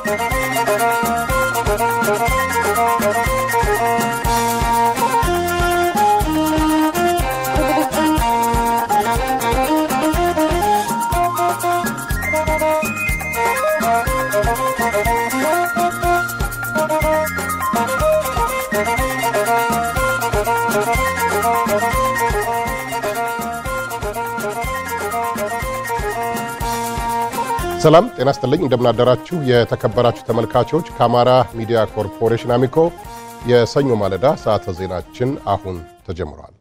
ሰላም ጤና ስጥልኝ። እንደምናደራችሁ የተከበራችሁ ተመልካቾች፣ ከአማራ ሚዲያ ኮርፖሬሽን አሚኮ የሰኞ ማለዳ ሰዓተ ዜናችን አሁን ተጀምሯል።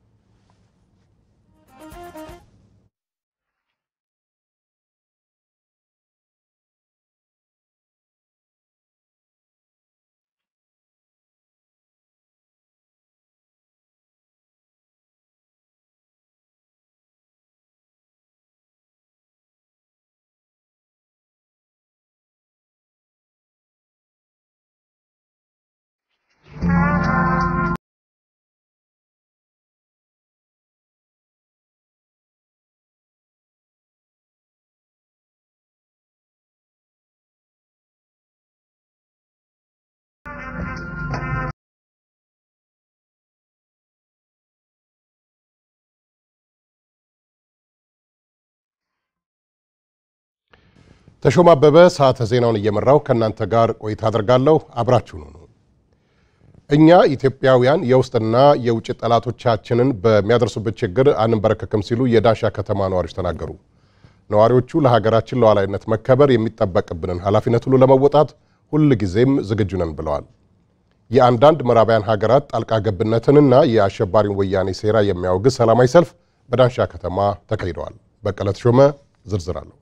ተሾማ አበበ ሰዓተ ዜናውን እየመራው ከእናንተ ጋር ቆይታ አድርጋለሁ። አብራችሁን ሁኑ። እኛ ኢትዮጵያውያን የውስጥና የውጭ ጠላቶቻችንን በሚያደርሱበት ችግር አንንበረከክም ሲሉ የዳንሻ ከተማ ነዋሪዎች ተናገሩ። ነዋሪዎቹ ለሀገራችን ሉዓላዊነት መከበር የሚጠበቅብንን ኃላፊነት ሁሉ ለመወጣት ሁል ጊዜም ዝግጁ ነን ብለዋል። የአንዳንድ ምዕራባውያን ሀገራት ጣልቃ ገብነትንና የአሸባሪውን ወያኔ ሴራ የሚያወግዝ ሰላማዊ ሰልፍ በዳንሻ ከተማ ተካሂደዋል። በቀለ ተሾመ ዝርዝር አለው።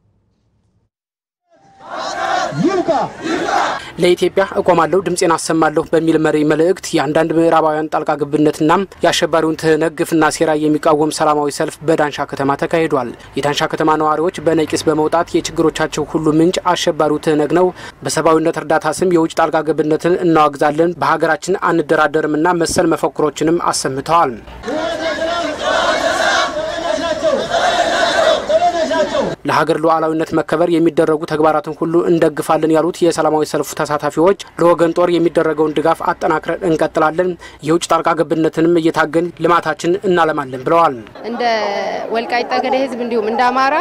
ለኢትዮጵያ እቆማለሁ ድምፄን አሰማለሁ በሚል መሪ መልእክት የአንዳንድ ምዕራባውያን ጣልቃ ገብነትና የአሸባሪውን ትህነግ ግፍና ሴራ የሚቃወም ሰላማዊ ሰልፍ በዳንሻ ከተማ ተካሂዷል። የዳንሻ ከተማ ነዋሪዎች በነቂስ በመውጣት የችግሮቻቸው ሁሉ ምንጭ አሸባሪው ትህነግ ነው፣ በሰብአዊነት እርዳታ ስም የውጭ ጣልቃ ገብነትን እናዋግዛለን፣ በሀገራችን አንደራደርምና መሰል መፈክሮችንም አሰምተዋል። ለሀገር ሉዓላዊነት መከበር የሚደረጉ ተግባራትን ሁሉ እንደግፋለን ያሉት የሰላማዊ ሰልፉ ተሳታፊዎች ለወገን ጦር የሚደረገውን ድጋፍ አጠናክረን እንቀጥላለን፣ የውጭ ጣልቃ ገብነትንም እየታገን ልማታችን እናለማለን ብለዋል። እንደ ወልቃይት ጠገዴ ሕዝብ እንዲሁም እንደ አማራ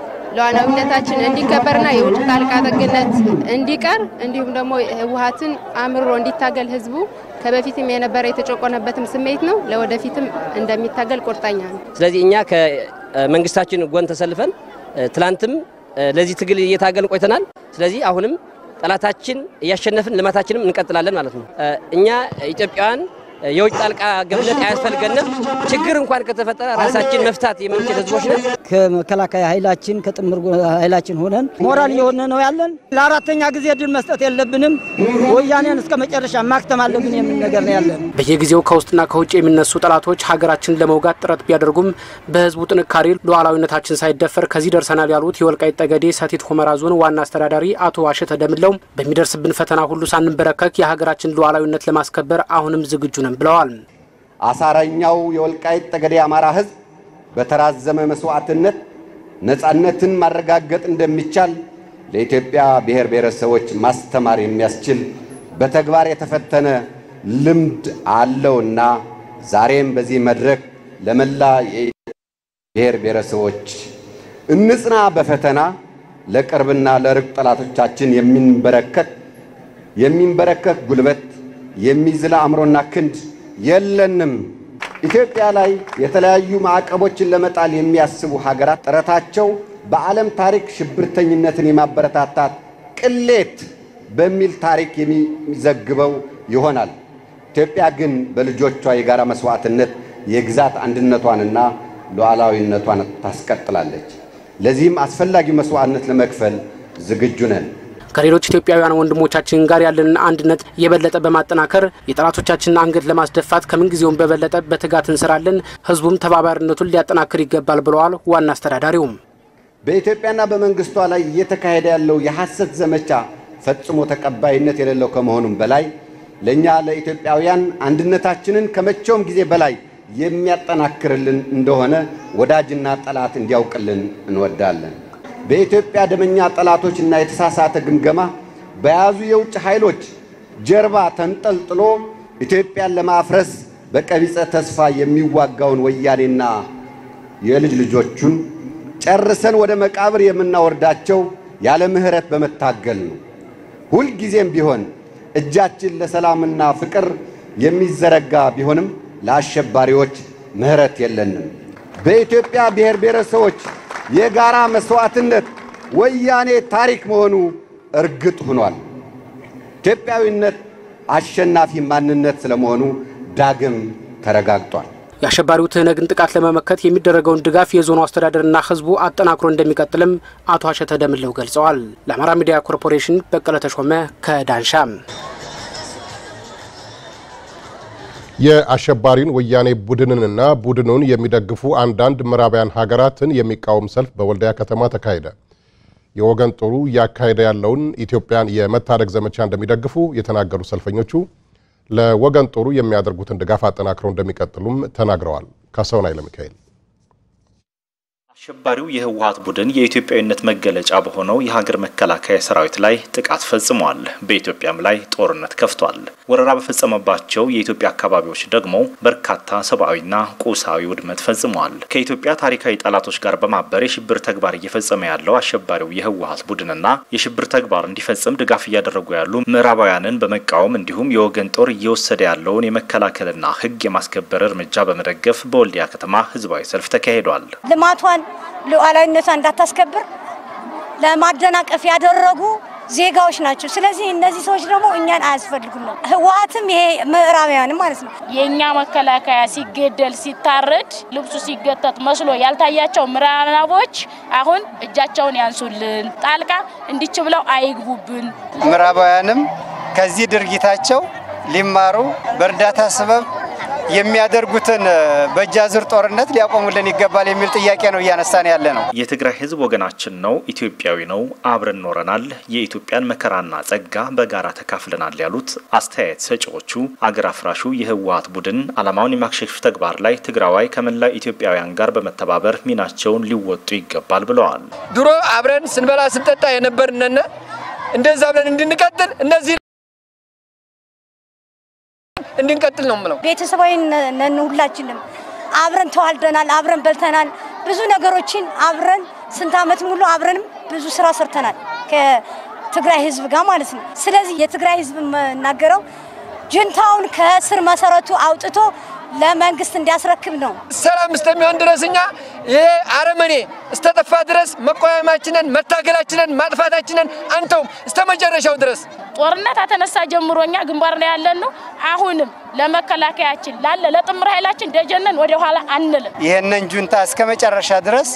ሉዓላዊነታችን እንዲከበርና የውጭ ጣልቃ ገብነት እንዲቀር እንዲሁም ደግሞ ህወሓትን አምርሮ እንዲታገል ህዝቡ ከበፊትም የነበረ የተጨቆነበትም ስሜት ነው። ለወደፊትም እንደሚታገል ቁርጠኛ ነው። ስለዚህ እኛ ከመንግስታችን ጎን ተሰልፈን ትላንትም ለዚህ ትግል እየታገልን ቆይተናል። ስለዚህ አሁንም ጠላታችን እያሸነፍን ልማታችንም እንቀጥላለን ማለት ነው። እኛ ኢትዮጵያውያን የውጭ ጣልቃ ገብነት አያስፈልገንም። ችግር እንኳን ከተፈጠረ ራሳችን መፍታት የምንችል ህዝቦች ነን። ከመከላከያ ኃይላችን ከጥምር ኃይላችን ሆነን ሞራል እየሆነ ነው ያለን። ለአራተኛ ጊዜ ድል መስጠት የለብንም። ወያኔን እስከ መጨረሻ ማክተም አለብን የሚል ነገር ነው ያለን። በየጊዜው ከውስጥና ከውጭ የሚነሱ ጠላቶች ሀገራችን ለመውጋት ጥረት ቢያደርጉም በህዝቡ ጥንካሬ ሉዓላዊነታችን ሳይደፈር ከዚህ ደርሰናል ያሉት የወልቃይት ጠገዴ ሰቲት ሁመራ ዞን ዋና አስተዳዳሪ አቶ ዋሸተ ደምለው በሚደርስብን ፈተና ሁሉ ሳንበረከክ የሀገራችን ሉዓላዊነት ለማስከበር አሁንም ዝግጁ ነን ብለዋል። አሳረኛው የወልቃይት ጠገዴ አማራ ህዝብ በተራዘመ መስዋዕትነት ነፃነትን ማረጋገጥ እንደሚቻል ለኢትዮጵያ ብሔር ብሔረሰቦች ማስተማር የሚያስችል በተግባር የተፈተነ ልምድ አለውና ዛሬም በዚህ መድረክ ለመላ ብሔር ብሔረሰቦች እንጽና፣ በፈተና ለቅርብና ለርቅ ጠላቶቻችን የሚንበረከክ የሚንበረከክ ጉልበት የሚዝል አእምሮና ክንድ የለንም። ኢትዮጵያ ላይ የተለያዩ ማዕቀቦችን ለመጣል የሚያስቡ ሀገራት ጥረታቸው በዓለም ታሪክ ሽብርተኝነትን የማበረታታት ቅሌት በሚል ታሪክ የሚዘግበው ይሆናል። ኢትዮጵያ ግን በልጆቿ የጋራ መስዋዕትነት የግዛት አንድነቷንና ሉዓላዊነቷን ታስቀጥላለች። ለዚህም አስፈላጊ መስዋዕትነት ለመክፈል ዝግጁ ነን። ከሌሎች ኢትዮጵያውያን ወንድሞቻችን ጋር ያለንን አንድነት የበለጠ በማጠናከር የጠላቶቻችንን አንገት ለማስደፋት ከምንጊዜውም በበለጠ በትጋት እንሰራለን። ህዝቡም ተባባሪነቱን ሊያጠናክር ይገባል ብለዋል ዋና አስተዳዳሪውም። በኢትዮጵያና በመንግስቷ ላይ እየተካሄደ ያለው የሐሰት ዘመቻ ፈጽሞ ተቀባይነት የሌለው ከመሆኑም በላይ ለእኛ ለኢትዮጵያውያን አንድነታችንን ከመቼውም ጊዜ በላይ የሚያጠናክርልን እንደሆነ ወዳጅና ጠላት እንዲያውቅልን እንወዳለን። በኢትዮጵያ ደመኛ ጠላቶችና የተሳሳተ ግምገማ በያዙ የውጭ ኃይሎች ጀርባ ተንጠልጥሎ ኢትዮጵያን ለማፍረስ በቀቢጸ ተስፋ የሚዋጋውን ወያኔና የልጅ ልጆቹን ጨርሰን ወደ መቃብር የምናወርዳቸው ያለ ምሕረት በመታገል ነው። ሁልጊዜም ቢሆን እጃችን ለሰላምና ፍቅር የሚዘረጋ ቢሆንም ለአሸባሪዎች ምሕረት የለንም። በኢትዮጵያ ብሔር ብሔረሰቦች የጋራ መስዋዕትነት ወያኔ ታሪክ መሆኑ እርግጥ ሆኗል። ኢትዮጵያዊነት አሸናፊ ማንነት ስለመሆኑ ዳግም ተረጋግጧል። የአሸባሪው ትህነግን ጥቃት ለመመከት የሚደረገውን ድጋፍ የዞኑ አስተዳደርና ሕዝቡ አጠናክሮ እንደሚቀጥልም አቶ አሸተ ደምለው ገልጸዋል። ለአማራ ሚዲያ ኮርፖሬሽን በቀለ ተሾመ ከዳንሻ። የአሸባሪን ወያኔ ቡድንንና ቡድኑን የሚደግፉ አንዳንድ ምዕራባውያን ሀገራትን የሚቃወም ሰልፍ በወልዲያ ከተማ ተካሄደ። የወገን ጦሩ እያካሄደ ያለውን ኢትዮጵያን የመታደግ ዘመቻ እንደሚደግፉ የተናገሩ ሰልፈኞቹ ለወገን ጦሩ የሚያደርጉትን ድጋፍ አጠናክረው እንደሚቀጥሉም ተናግረዋል። ካሳሁን ኃይለ ሚካኤል አሸባሪው የህወሀት ቡድን የኢትዮጵያዊነት መገለጫ በሆነው የሀገር መከላከያ ሰራዊት ላይ ጥቃት ፈጽሟል። በኢትዮጵያም ላይ ጦርነት ከፍቷል። ወረራ በፈጸመባቸው የኢትዮጵያ አካባቢዎች ደግሞ በርካታ ሰብአዊና ቁሳዊ ውድመት ፈጽሟል። ከኢትዮጵያ ታሪካዊ ጠላቶች ጋር በማበር የሽብር ተግባር እየፈጸመ ያለው አሸባሪው የህወሀት ቡድንና የሽብር ተግባር እንዲፈጽም ድጋፍ እያደረጉ ያሉ ምዕራባውያንን በመቃወም እንዲሁም የወገን ጦር እየወሰደ ያለውን የመከላከልና ህግ የማስከበር እርምጃ በመደገፍ በወልዲያ ከተማ ህዝባዊ ሰልፍ ተካሂዷል። ልማቷን ሉዓላዊነቷ እንዳታስከብር ለማደናቀፍ ያደረጉ ዜጋዎች ናቸው። ስለዚህ እነዚህ ሰዎች ደግሞ እኛን አያስፈልጉም ነው። ህወሀትም ይሄ ምዕራባውያንም ማለት ነው። የእኛ መከላከያ ሲገደል ሲታረድ ልብሱ ሲገተት መስሎ ያልታያቸው ምዕራባዎች አሁን እጃቸውን ያንሱልን፣ ጣልቃ እንዲች ብለው አይግቡብን። ምዕራባውያንም ከዚህ ድርጊታቸው ሊማሩ በእርዳታ ሰበብ የሚያደርጉትን በእጅ አዙር ጦርነት ሊያቆሙልን ይገባል የሚል ጥያቄ ነው እያነሳን ያለ ነው። የትግራይ ህዝብ ወገናችን ነው፣ ኢትዮጵያዊ ነው፣ አብረን ኖረናል፣ የኢትዮጵያን መከራና ጸጋ በጋራ ተካፍለናል ያሉት አስተያየት ሰጪዎቹ አገር አፍራሹ የህወሀት ቡድን ዓላማውን የማክሸፍ ተግባር ላይ ትግራዋይ ከመላው ኢትዮጵያውያን ጋር በመተባበር ሚናቸውን ሊወጡ ይገባል ብለዋል። ድሮ አብረን ስንበላ ስንጠጣ የነበርነን እንደዛ ብለን እንድንቀጥል እነዚህ እንድንቀጥል ነው የምለው። ቤተሰባዊ ነን ሁላችንም። አብረን ተዋልደናል፣ አብረን በልተናል፣ ብዙ ነገሮችን አብረን ስንት ዓመት ሙሉ አብረንም ብዙ ስራ ሰርተናል ከትግራይ ህዝብ ጋር ማለት ነው። ስለዚህ የትግራይ ህዝብ የምናገረው ጁንታውን ከስር መሰረቱ አውጥቶ ለመንግስት እንዲያስረክብ ነው። ሰላም እስከሚሆን ድረስ እኛ ይሄ አረመኔ እስተጠፋ ድረስ መቋቋማችንን፣ መታገላችንን፣ ማጥፋታችንን አንተውም እስተ መጨረሻው ድረስ ጦርነት አተነሳ ጀምሮ እኛ ግንባር ላይ ያለን ነው። አሁንም ለመከላከያችን ላለ ለጥምር ኃይላችን ደጀነን ወደ ኋላ አንልም። ይህንን ጁንታ እስከ መጨረሻ ድረስ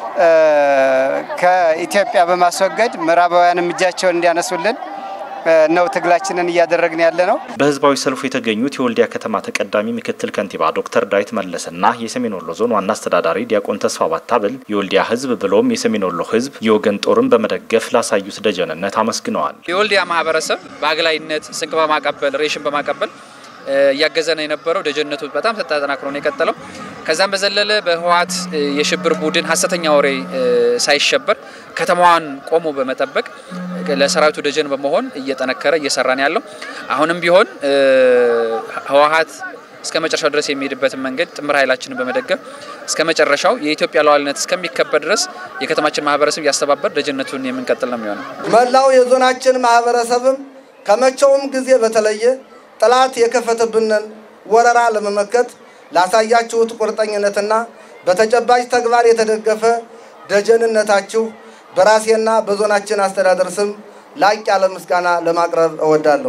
ከኢትዮጵያ በማስወገድ ምዕራባውያንም እጃቸውን እንዲያነሱልን ነው ትግላችንን እያደረግን ያለ ነው። በህዝባዊ ሰልፉ የተገኙት የወልዲያ ከተማ ተቀዳሚ ምክትል ከንቲባ ዶክተር ዳዊት መለስና የሰሜን ወሎ ዞን ዋና አስተዳዳሪ ዲያቆን ተስፋ ባታብል የወልዲያ ህዝብ ብሎም የሰሜን ወሎ ህዝብ የወገን ጦርን በመደገፍ ላሳዩት ደጀንነት አመስግነዋል። የወልዲያ ማህበረሰብ በአግላይነት ስንቅ በማቀበል ሬሽን በማቀበል እያገዘ ነው የነበረው። ደጀነቱ በጣም ተጠናክሮ ነው የቀጠለው። ከዛም በዘለለ በህወሀት የሽብር ቡድን ሀሰተኛ ወሬ ሳይሸበር ከተማዋን ቆሞ በመጠበቅ ለሰራዊቱ ደጀን በመሆን እየጠነከረ እየሰራ ነው ያለው። አሁንም ቢሆን ህወሀት እስከ መጨረሻው ድረስ የሚሄድበትን መንገድ ጥምር ኃይላችንን በመደገፍ እስከ መጨረሻው የኢትዮጵያ ሉዓላዊነት እስከሚከበር ድረስ የከተማችን ማህበረሰብ እያስተባበር ደጀነቱን የምንቀጥል ነው የሚሆነው። መላው የዞናችን ማህበረሰብም ከመቼውም ጊዜ በተለየ ጠላት የከፈተብንን ወረራ ለመመከት ላሳያችሁት ቁርጠኝነትና በተጨባጭ ተግባር የተደገፈ ደጀንነታችሁ በራሴና በዞናችን አስተዳደር ስም ላቅ ያለ ምስጋና ለማቅረብ እወዳለሁ።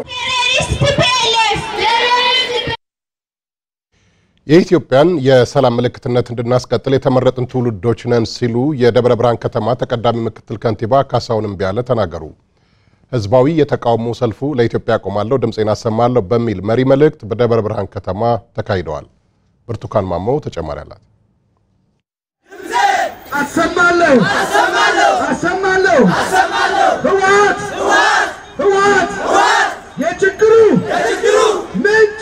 የኢትዮጵያን የሰላም ምልክትነት እንድናስቀጥል የተመረጥን ትውልዶች ነን ሲሉ የደብረ ብርሃን ከተማ ተቀዳሚ ምክትል ከንቲባ ካሳሁን እምቢያለ ተናገሩ። ህዝባዊ የተቃውሞ ሰልፉ ለኢትዮጵያ ቆማለሁ፣ ድምፄን አሰማለሁ በሚል መሪ መልእክት በደብረ ብርሃን ከተማ ተካሂደዋል። ብርቱካን ማሞ ተጨማሪ አላት። አሰማለሁ አሰማለሁ ህወሓት ህወሓት የችግሩ ምንጭ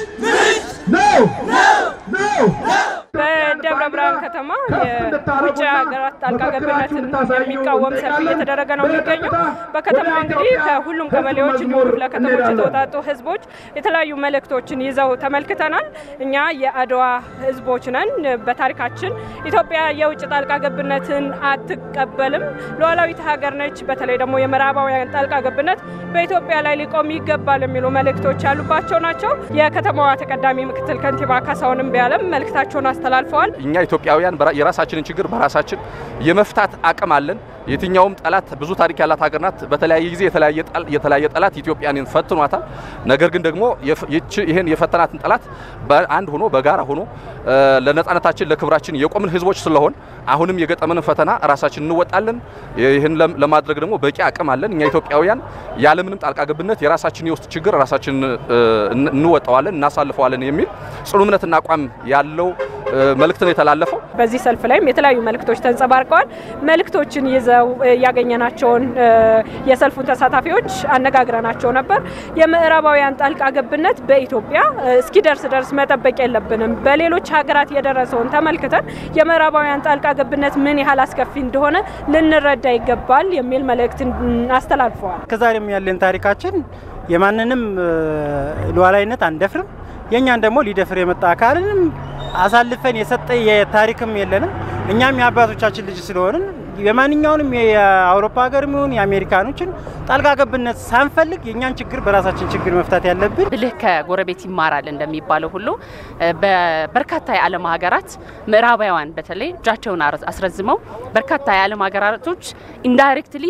ነው ነው በደብረ ብርሃን ከተማ የውጭ ሀገራት ጣልቃ ገብነትን የሚቃወም ሰልፍ እየተደረገ ነው የሚገኘው። በከተማዋ እንግዲህ ከሁሉም ቀበሌዎች እንዲሁም ክፍለ ከተሞች የተውጣጡ ህዝቦች የተለያዩ መልእክቶችን ይዘው ተመልክተናል። እኛ የአድዋ ህዝቦች ነን። በታሪካችን ኢትዮጵያ የውጭ ጣልቃ ገብነትን አትቀበልም። ሉዓላዊት ሀገር ነች። በተለይ ደግሞ የምዕራባውያን ጣልቃ ገብነት በኢትዮጵያ ላይ ሊቆም ይገባል የሚሉ መልእክቶች ያሉባቸው ናቸው። የከተማዋ ተቀዳሚ ምክትል ከንቲባ ካሳሁን እምቢያለም መልእክታቸውን አስተላልፈዋል። እኛ ኢትዮጵያውያን የራሳችንን ችግር በራሳችን የመፍታት አቅም አለን። የትኛውም ጠላት ብዙ ታሪክ ያላት ሀገር ናት። በተለያየ ጊዜ የተለያየ ጠላት ኢትዮጵያን ፈትኗታል። ነገር ግን ደግሞ ይህን የፈተናትን ጠላት በአንድ ሆኖ በጋራ ሆኖ ለነጻነታችን ለክብራችን የቆምን ህዝቦች ስለሆን አሁንም የገጠመንን ፈተና ራሳችን እንወጣለን። ይህን ለማድረግ ደግሞ በቂ አቅም አለን። እኛ ኢትዮጵያውያን ያለምንም ጣልቃ ገብነት የራሳችን የውስጥ ችግር ራሳችን እንወጣዋለን፣ እናሳልፈዋለን የሚል ጽኑ እምነትና አቋም ያለው መልእክት ነው የተላለፈው። በዚህ ሰልፍ ላይም የተለያዩ መልእክቶች ተንጸባርቀዋል። መልእክቶችን ይዘው ያገኘናቸውን የሰልፉን ተሳታፊዎች አነጋግረናቸው ነበር። የምዕራባውያን ጣልቃ ገብነት በኢትዮጵያ እስኪደርስ ደርስ መጠበቅ የለብንም። በሌሎች ሀገራት የደረሰውን ተመልክተን የምዕራባውያን ጣልቃ ገብነት ምን ያህል አስከፊ እንደሆነ ልንረዳ ይገባል የሚል መልእክት አስተላልፈዋል። ከዛሬም ያለን ታሪካችን የማንንም ሉዓላዊነት አንደፍርም። የእኛን ደግሞ ሊደፍር የመጣ አካልንም አሳልፈን የሰጠ የታሪክም የለንም። እኛም የአባቶቻችን ልጅ ስለሆንን የማንኛውንም የአውሮፓ ሀገር የሚሆን የአሜሪካኖችን ጣልቃ ገብነት ሳንፈልግ የእኛን ችግር በራሳችን ችግር መፍታት ያለብን። ብልህ ከጎረቤት ይማራል እንደሚባለው ሁሉ በበርካታ የዓለም ሀገራት ምዕራባውያን በተለይ እጃቸውን አስረዝመው በርካታ የዓለም ሀገራቶች ኢንዳይሬክትሊ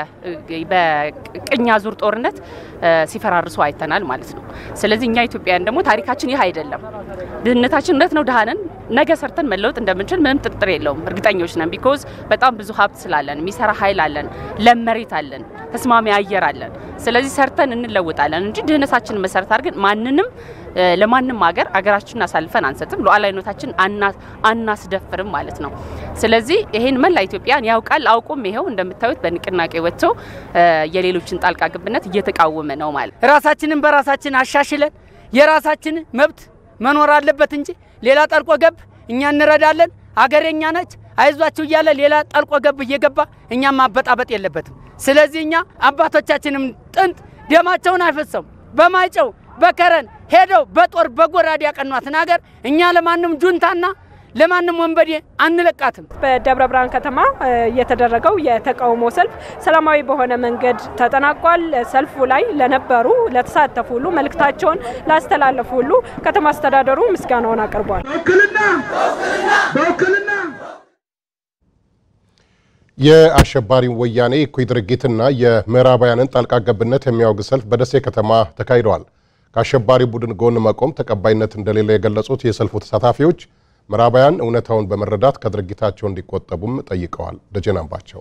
በቅኝ አዙር ጦርነት ሲፈራርሱ አይተናል ማለት ነው። ስለዚህ እኛ ኢትዮጵያውያን ደግሞ ታሪካችን ይህ አይደለም። ድህነታችን እውነት ነው፣ ድሃነን ነገ ሰርተን መለወጥ እንደምንችል ምንም ጥርጥር የለውም። እርግጠኞች ነን። ቢኮዝ በጣም ብዙ ሀብት ስላለን፣ የሚሰራ ኃይል አለን፣ ለም መሬት አለን፣ ተስማሚ አየር አለን። ስለዚህ ሰርተን እንለውጣለን እንጂ ድህነታችንን መሰረት አድርገን ማንንም ለማንም ሀገር አገራችንን አሳልፈን አንሰጥም፣ ሉዓላዊነታችን አናስደፍርም ማለት ነው። ስለዚህ ይሄን መላ ኢትዮጵያን ያውቃል። አውቁም ይኸው እንደምታዩት በንቅናቄ ወጥቶ የሌሎችን ጣልቃ ገብነት እየተቃወመ ነው ማለት ራሳችንን በራሳችን አሻሽለን የራሳችን መብት መኖር አለበት እንጂ ሌላ ጠልቆ ገብ እኛ እንረዳለን፣ አገር የኛ ነች፣ አይዟችሁ እያለ ሌላ ጠልቆ ገብ እየገባ እኛም ማበጣበጥ የለበትም። ስለዚህ እኛ አባቶቻችንም ጥንት ደማቸውን አይፈሰሙ በማይጨው በከረን ሄደው በጦር በጎራዴ ያቀኗትን ሀገር እኛ ለማንም ጁንታና ለማንም ወንበዴ አንለቃትም። በደብረ ብርሃን ከተማ የተደረገው የተቃውሞ ሰልፍ ሰላማዊ በሆነ መንገድ ተጠናቋል። ሰልፉ ላይ ለነበሩ ለተሳተፉ ሁሉ መልእክታቸውን ላስተላለፉ ሁሉ ከተማ አስተዳደሩ ምስጋናውን አቅርቧል። በውክልና የአሸባሪው ወያኔ እኩይ ድርጊትና የምዕራባውያንን ጣልቃ ገብነት የሚያወግዝ ሰልፍ በደሴ ከተማ ተካሂደዋል። ከአሸባሪ ቡድን ጎን መቆም ተቀባይነት እንደሌለ የገለጹት የሰልፉ ተሳታፊዎች ምዕራባውያን እውነታውን በመረዳት ከድርጊታቸው እንዲቆጠቡም ጠይቀዋል። ደጀን አምባቸው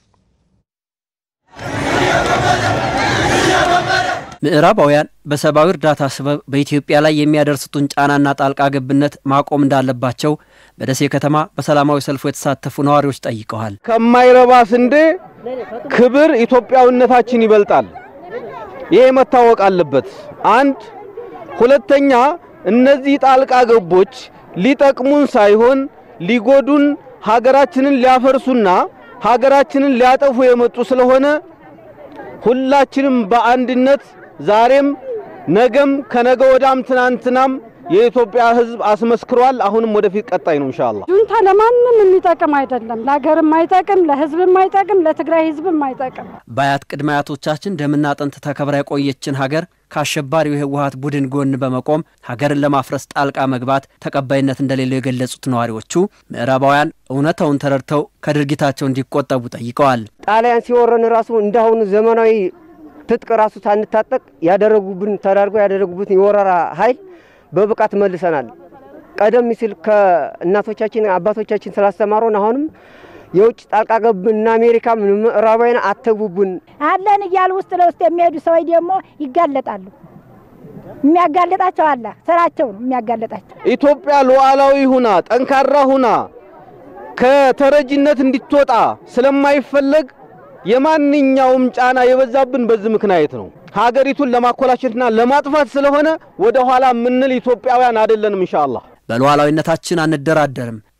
ምዕራባውያን በሰብአዊ እርዳታ ስበብ በኢትዮጵያ ላይ የሚያደርሱትን ጫናና ጣልቃ ገብነት ማቆም እንዳለባቸው በደሴ ከተማ በሰላማዊ ሰልፉ የተሳተፉ ነዋሪዎች ጠይቀዋል። ከማይረባ ስንዴ ክብር ኢትዮጵያዊነታችን ይበልጣል። ይሄ መታወቅ አለበት። አንድ ሁለተኛ፣ እነዚህ ጣልቃ ገቦች ሊጠቅሙን ሳይሆን ሊጎዱን፣ ሀገራችንን ሊያፈርሱና ሀገራችንን ሊያጠፉ የመጡ ስለሆነ ሁላችንም በአንድነት ዛሬም ነገም ከነገ ወዳም ትናንትናም የኢትዮጵያ ሕዝብ አስመስክሯል። አሁንም ወደፊት ቀጣይ ነው ኢንሻአላህ። ጁንታ ለማንም የሚጠቅም አይደለም። ለሀገርም አይጠቅም፣ ለሕዝብም አይጠቅም፣ ለትግራይ ሕዝብም አይጠቅም። በአያት ቅድመ አያቶቻችን ደምና አጥንት ተከብራ የቆየችን ሀገር ከአሸባሪው የህወሀት ቡድን ጎን በመቆም ሀገርን ለማፍረስ ጣልቃ መግባት ተቀባይነት እንደሌለው የገለጹት ነዋሪዎቹ ምዕራባውያን እውነታውን ተረድተው ከድርጊታቸው እንዲቆጠቡ ጠይቀዋል። ጣሊያን ሲወረን ራሱ እንዳሁኑ ዘመናዊ ትጥቅ ራሱ ሳንታጠቅ ያደረጉብን ተዳርገው ያደረጉብን የወረራ ኃይል በብቃት መልሰናል። ቀደም ሲል ከእናቶቻችን አባቶቻችን ስላስተማሩን አሁንም የውጭ ጣልቃ ገብና አሜሪካ ምዕራባውያን አተጉቡን አለን እያሉ ውስጥ ለውስጥ የሚሄዱ ሰዎች ደግሞ ይጋለጣሉ። የሚያጋልጣቸው አለ፣ ስራቸው ነው የሚያጋልጣቸው። ኢትዮጵያ ሉዓላዊ ሁና ጠንካራ ሁና ከተረጂነት እንድትወጣ ስለማይፈለግ የማንኛውም ጫና የበዛብን በዚህ ምክንያት ነው። ሀገሪቱን ለማኮላሸትና ለማጥፋት ስለሆነ ወደ ኋላ የምንል ኢትዮጵያውያን አይደለንም። ኢንሻአላህ በሉዓላዊነታችን አንደራደርም፣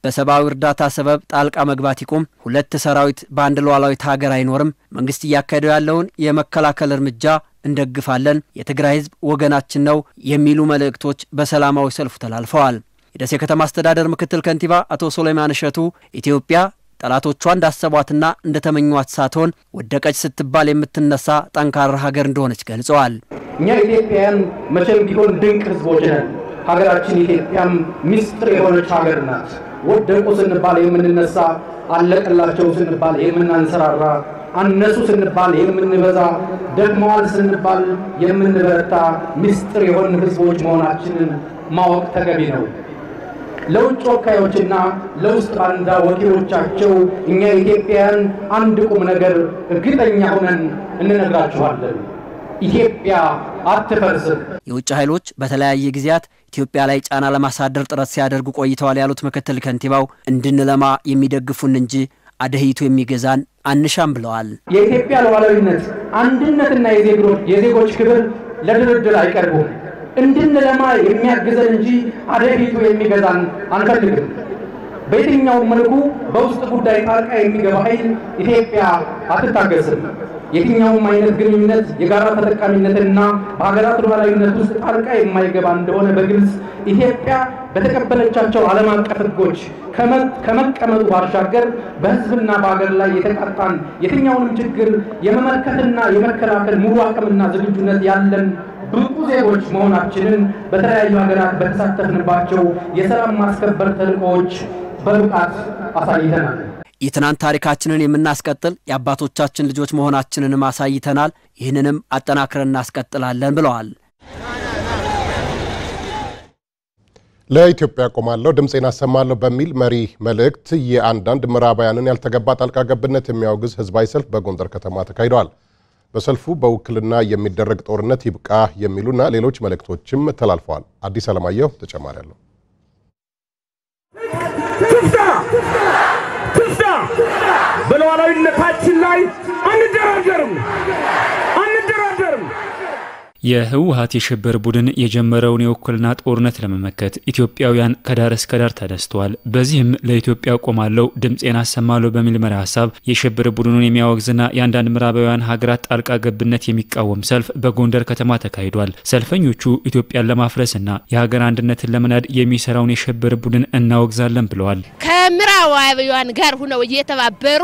በሰብአዊ እርዳታ ሰበብ ጣልቃ መግባት ይቁም፣ ሁለት ሰራዊት በአንድ ሉዓላዊት ሀገር አይኖርም፣ መንግስት እያካሄደው ያለውን የመከላከል እርምጃ እንደግፋለን፣ የትግራይ ህዝብ ወገናችን ነው የሚሉ መልእክቶች በሰላማዊ ሰልፉ ተላልፈዋል። የደሴ ከተማ አስተዳደር ምክትል ከንቲባ አቶ ሶሌማን እሸቱ ኢትዮጵያ ጠላቶቿ እንዳሰቧትና እንደተመኟት ሳትሆን ወደቀች ስትባል የምትነሳ ጠንካራ ሀገር እንደሆነች ገልጸዋል። እኛ ኢትዮጵያውያን መቼም ቢሆን ድንቅ ህዝቦች ነን። ሀገራችን ኢትዮጵያም ሚስጥር የሆነች ሀገር ናት። ወደቁ ስንባል የምንነሳ፣ አለቀላቸው ስንባል የምናንሰራራ፣ አነሱ ስንባል የምንበዛ፣ ደክመዋል ስንባል የምንበረታ ሚስጥር የሆን ህዝቦች መሆናችንን ማወቅ ተገቢ ነው። ለውጭ ወካዮችና ለውስጥ ባንዳ ወኪሎቻቸው እኛ ኢትዮጵያውያን አንድ ቁም ነገር እርግጠኛ ሆነን እንነግራችኋለን። ኢትዮጵያ አትፈርስም። የውጭ ኃይሎች በተለያየ ጊዜያት ኢትዮጵያ ላይ ጫና ለማሳደር ጥረት ሲያደርጉ ቆይተዋል ያሉት ምክትል ከንቲባው እንድንለማ የሚደግፉን እንጂ አደህይቱ የሚገዛን አንሻም ብለዋል። የኢትዮጵያ ሉዓላዊነት አንድነትና የዜጎች ክብር ለድርድር አይቀርቡም። እንድንለማ የሚያግዘን እንጂ አደፊቱ የሚገዛን አንፈልግም። በየትኛውም መልኩ በውስጥ ጉዳይ ጣልቃ የሚገባ ኃይል ኢትዮጵያ አትታገስም። የትኛውም አይነት ግንኙነት የጋራ ተጠቃሚነትና በሀገራት ሉዓላዊነት ውስጥ ጣልቃ የማይገባ እንደሆነ በግልጽ ኢትዮጵያ በተቀበለቻቸው ዓለም አቀፍ ሕጎች ከመቀመጡ ባሻገር በሕዝብና በሀገር ላይ የተቃጣን የትኛውንም ችግር የመመልከትና የመከላከል ሙሉ አቅምና ዝግጁነት ያለን ብቁ ዜጎች መሆናችንን በተለያዩ ሀገራት በተሳተፍንባቸው የሰላም ማስከበር ተልእኮዎች በብቃት አሳይተናል። የትናንት ታሪካችንን የምናስቀጥል የአባቶቻችን ልጆች መሆናችንንም አሳይተናል። ይህንንም አጠናክረን እናስቀጥላለን ብለዋል። ለኢትዮጵያ ቆማለሁ፣ ድምፄን አሰማለሁ በሚል መሪ መልእክት የአንዳንድ ምዕራባውያንን ያልተገባ ጣልቃ ገብነት የሚያወግዝ ህዝባዊ ሰልፍ በጎንደር ከተማ ተካሂደዋል። በሰልፉ በውክልና የሚደረግ ጦርነት ይብቃ የሚሉና ሌሎች መልእክቶችም ተላልፈዋል። አዲስ አለማየሁ ተጨማሪ አለው። ትፍታ ትፍታ! በሉዓላዊነታችን ላይ አንደራደርም አንደራደርም። የህወሀት የሽብር ቡድን የጀመረውን የውክልና ጦርነት ለመመከት ኢትዮጵያውያን ከዳር እስከ ዳር ተነስተዋል። በዚህም ለኢትዮጵያ ቆማለሁ ድምፄን አሰማለሁ በሚል መሪ ሀሳብ የሽብር ቡድኑን የሚያወግዝና የአንዳንድ ምዕራባውያን ሀገራት ጣልቃ ገብነት የሚቃወም ሰልፍ በጎንደር ከተማ ተካሂዷል። ሰልፈኞቹ ኢትዮጵያን ለማፍረስና የሀገር አንድነትን ለመናድ የሚሰራውን የሽብር ቡድን እናወግዛለን ብለዋል። ከምዕራባውያን ጋር ሁነው እየተባበሩ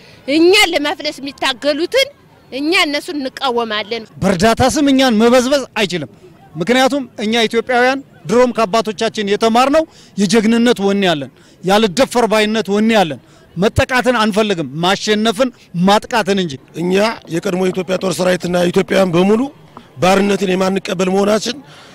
እኛን ለማፍለስ የሚታገሉትን እኛ እነሱን እንቃወማለን። በእርዳታ ስም እኛን መበዝበዝ አይችልም። ምክንያቱም እኛ ኢትዮጵያውያን ድሮም ከአባቶቻችን የተማርነው የጀግንነት ወኔ ያለን፣ ያልደፈር ባይነት ወኔ ያለን፣ መጠቃትን አንፈልግም፣ ማሸነፍን ማጥቃትን እንጂ። እኛ የቀድሞ የኢትዮጵያ ጦር ሰራዊትና ኢትዮጵያውያን በሙሉ ባርነትን የማንቀበል መሆናችን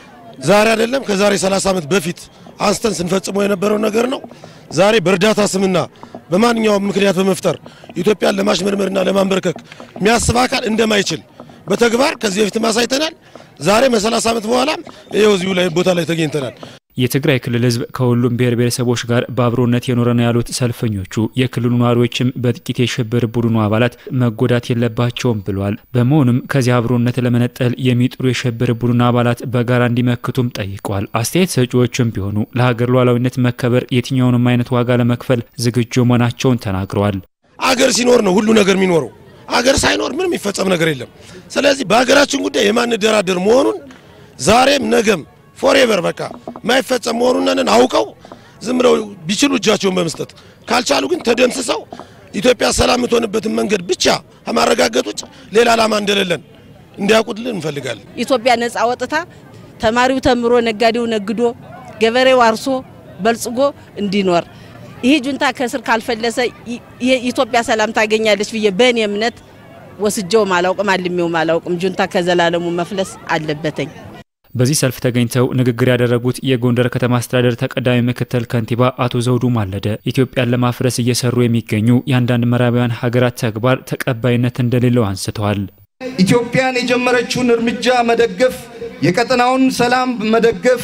ዛሬ አይደለም ከዛሬ 30 ዓመት በፊት አንስተን ስንፈጽመው የነበረው ነገር ነው። ዛሬ በእርዳታ ስምና በማንኛውም ምክንያት በመፍጠር ኢትዮጵያን ለማሽመርመርና ለማንበርከክ የሚያስብ አካል እንደማይችል በተግባር ከዚህ በፊት አሳይተናል። ዛሬ መ30 ዓመት በኋላ ይኸው እዚሁ ላይ ቦታ ላይ ተገኝተናል። የትግራይ ክልል ሕዝብ ከሁሉም ብሔር ብሔረሰቦች ጋር በአብሮነት የኖረ ነው ያሉት ሰልፈኞቹ የክልሉ ነዋሪዎችም በጥቂት የሽብር ቡድኑ አባላት መጎዳት የለባቸውም ብለዋል። በመሆኑም ከዚህ አብሮነት ለመነጠል የሚጥሩ የሽብር ቡድኑ አባላት በጋራ እንዲመክቱም ጠይቀዋል። አስተያየት ሰጪዎችም ቢሆኑ ለሀገር ሉዓላዊነት መከበር የትኛውንም አይነት ዋጋ ለመክፈል ዝግጁ መሆናቸውን ተናግረዋል። አገር ሲኖር ነው ሁሉ ነገር የሚኖረው። አገር ሳይኖር ምንም የሚፈጸም ነገር የለም። ስለዚህ በሀገራችን ጉዳይ የማንደራደር መሆኑን ዛሬም ነገም ፎሬቨር በቃ የማይፈጸም መሆኑን አውቀው ዝም ብለው ቢችሉ እጃቸውን በመስጠት ካልቻሉ ግን ተደምስሰው ኢትዮጵያ ሰላም የምትሆንበትን መንገድ ብቻ ከማረጋገጥ ውጭ ሌላ ዓላማ እንደሌለን እንዲያውቁልን እንፈልጋለን። ኢትዮጵያ ነጻ ወጥታ ተማሪው ተምሮ፣ ነጋዴው ነግዶ፣ ገበሬው አርሶ በልጽጎ እንዲኖር ይህ ጁንታ ከስር ካልፈለሰ የኢትዮጵያ ሰላም ታገኛለች ብዬ በእኔ እምነት ወስጀውም አላውቅም አልሜውም አላውቅም። ጁንታ ከዘላለሙ መፍለስ አለበተኝ። በዚህ ሰልፍ ተገኝተው ንግግር ያደረጉት የጎንደር ከተማ አስተዳደር ተቀዳሚ ምክትል ከንቲባ አቶ ዘውዱ ማለደ ኢትዮጵያን ለማፍረስ እየሰሩ የሚገኙ የአንዳንድ ምዕራባውያን ሀገራት ተግባር ተቀባይነት እንደሌለው አንስተዋል። ኢትዮጵያን የጀመረችውን እርምጃ መደገፍ የቀጠናውን ሰላም መደገፍ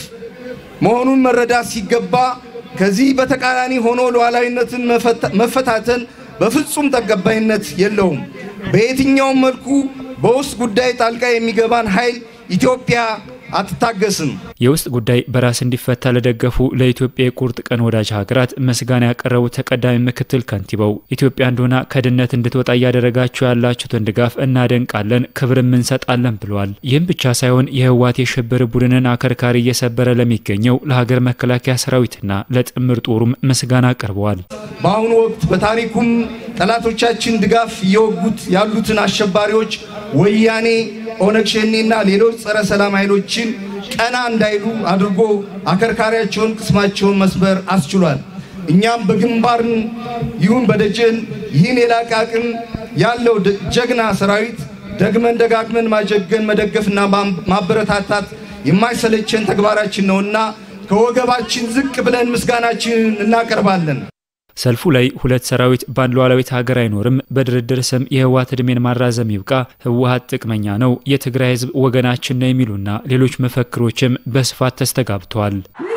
መሆኑን መረዳት ሲገባ ከዚህ በተቃራኒ ሆኖ ሉዓላዊነትን መፈታተን በፍጹም ተቀባይነት የለውም። በየትኛውም መልኩ በውስጥ ጉዳይ ጣልቃ የሚገባን ኃይል ኢትዮጵያ አትታገስም። የውስጥ ጉዳይ በራስ እንዲፈታ ለደገፉ ለኢትዮጵያ የቁርጥ ቀን ወዳጅ ሀገራት ምስጋና ያቀረቡት ተቀዳሚ ምክትል ከንቲባው ኢትዮጵያ እንደሆነ ከድህነት እንድትወጣ እያደረጋችሁ ያላችሁትን ድጋፍ እናደንቃለን፣ ክብርም እንሰጣለን ብለዋል። ይህም ብቻ ሳይሆን የህወሓት የሽብር ቡድንን አከርካሪ እየሰበረ ለሚገኘው ለሀገር መከላከያ ሰራዊትና ለጥምር ጦሩም ምስጋና አቅርበዋል። በአሁኑ ወቅት በታሪኩም ጠላቶቻችን ድጋፍ እየወጉት ያሉትን አሸባሪዎች ወያኔ፣ ኦነግ ሸኔና ሌሎች ጸረ ሰላም ኃይሎችን ቀና እንዳይሉ አድርጎ አከርካሪያቸውን፣ ቅስማቸውን መስበር አስችሏል። እኛም በግንባርን ይሁን በደጀን ይህን የላቀ አቅም ያለው ጀግና ሰራዊት ደግመን ደጋግመን ማጀገን መደገፍና ማበረታታት የማይሰለቸን ተግባራችን ነውና ከወገባችን ዝቅ ብለን ምስጋናችንን እናቀርባለን። ሰልፉ ላይ ሁለት ሰራዊት በአንድ ሉዓላዊት ሀገር አይኖርም፣ በድርድር ስም የህወሓት እድሜን ማራዘም ይብቃ፣ ህወሓት ጥቅመኛ ነው፣ የትግራይ ህዝብ ወገናችን ነው የሚሉና ሌሎች መፈክሮችም በስፋት ተስተጋብተዋል።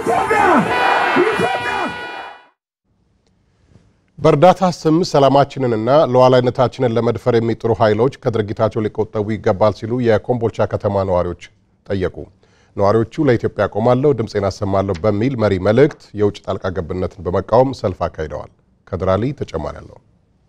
በእርዳታ ስም ሰላማችንንና ሉዓላዊነታችንን ለመድፈር የሚጥሩ ኃይሎች ከድርጊታቸው ሊቆጠቡ ይገባል ሲሉ የኮምቦልቻ ከተማ ነዋሪዎች ጠየቁ። ነዋሪዎቹ ለኢትዮጵያ ቆማለሁ፣ ድምፄን አሰማለሁ በሚል መሪ መልእክት የውጭ ጣልቃ ገብነትን በመቃወም ሰልፍ አካሂደዋል። ከድራሊ ተጨማሪ አለው።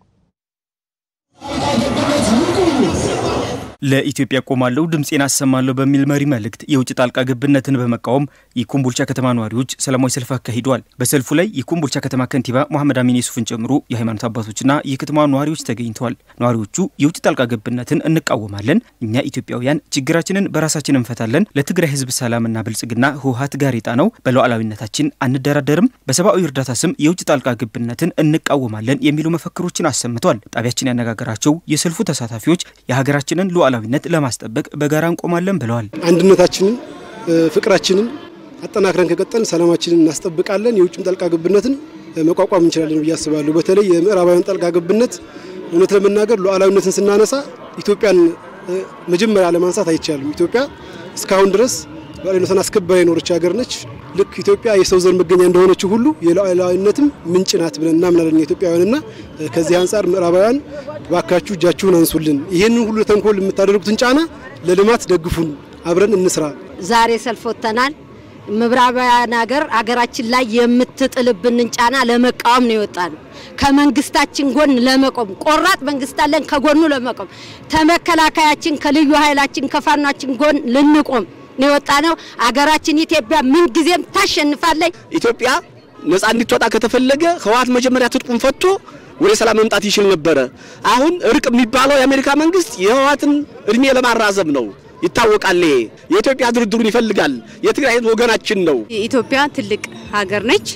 ለኢትዮጵያ ቆማለሁ ድምፄን አሰማለሁ በሚል መሪ መልእክት የውጭ ጣልቃ ገብነትን በመቃወም የኮምቦልቻ ከተማ ነዋሪዎች ሰላማዊ ሰልፍ አካሂደዋል። በሰልፉ ላይ የኮምቦልቻ ከተማ ከንቲባ መሐመድ አሚን የሱፍን ጨምሮ የሃይማኖት አባቶችና የከተማ ነዋሪዎች ተገኝተዋል። ነዋሪዎቹ የውጭ ጣልቃ ገብነትን እንቃወማለን፣ እኛ ኢትዮጵያውያን ችግራችንን በራሳችን እንፈታለን፣ ለትግራይ ህዝብ ሰላምና ብልጽግና ህወሓት ጋሬጣ ነው፣ በሉዓላዊነታችን አንደራደርም፣ በሰብአዊ እርዳታ ስም የውጭ ጣልቃ ገብነትን እንቃወማለን የሚሉ መፈክሮችን አሰምተዋል። ጣቢያችን ያነጋገራቸው የሰልፉ ተሳታፊዎች የሀገራችንን ሉዓላዊነት ለማስጠበቅ በጋራ እንቆማለን ብለዋል። አንድነታችንን፣ ፍቅራችንን አጠናክረን ከቀጠል ሰላማችንን እናስጠብቃለን። የውጭም ጣልቃ ገብነትን መቋቋም እንችላለን ብዬ አስባለሁ። በተለይ የምዕራባውያን ጣልቃ ገብነት እውነት ለመናገር ሉዓላዊነትን ስናነሳ ኢትዮጵያን መጀመሪያ ለማንሳት አይቻልም። ኢትዮጵያ እስካሁን ድረስ ሉዓላዊነትን አስከብራ የኖረች ሀገር ነች። ልክ ኢትዮጵያ የሰው ዘር መገኛ እንደሆነችው ሁሉ የሉዓላዊነትም ምንጭ ናት ብለን እናምናለን ኢትዮጵያውያንና ከዚህ አንጻር ምዕራባውያን ባካችሁ እጃችሁን አንሱልን፣ ይህንን ሁሉ ተንኮል የምታደርጉትን ጫና ለልማት ደግፉን፣ አብረን እንስራ። ዛሬ ሰልፍ ወጥተናል። ምዕራባውያን ሀገር አገራችን ላይ የምትጥልብንን ጫና ለመቃወም ነው የወጣ ነው። ከመንግስታችን ጎን ለመቆም ቆራጥ መንግስት አለን፣ ከጎኑ ለመቆም ተመከላከያችን ከልዩ ኃይላችን ከፋኗችን ጎን ልንቆም ነው የወጣ ነው። አገራችን ኢትዮጵያ ምን ጊዜም ታሸንፋለች። ኢትዮጵያ ነጻ እንድትወጣ ከተፈለገ ህወሓት መጀመሪያ ትጥቁን ፈቶ ወደ ሰላም መምጣት ይችል ነበረ። አሁን እርቅ የሚባለው የአሜሪካ መንግስት የህወሓትን እድሜ ለማራዘም ነው። ይታወቃል። የኢትዮጵያ ድርድሩን ይፈልጋል። የትግራይ ወገናችን ነው። ኢትዮጵያ ትልቅ ሀገር ነች።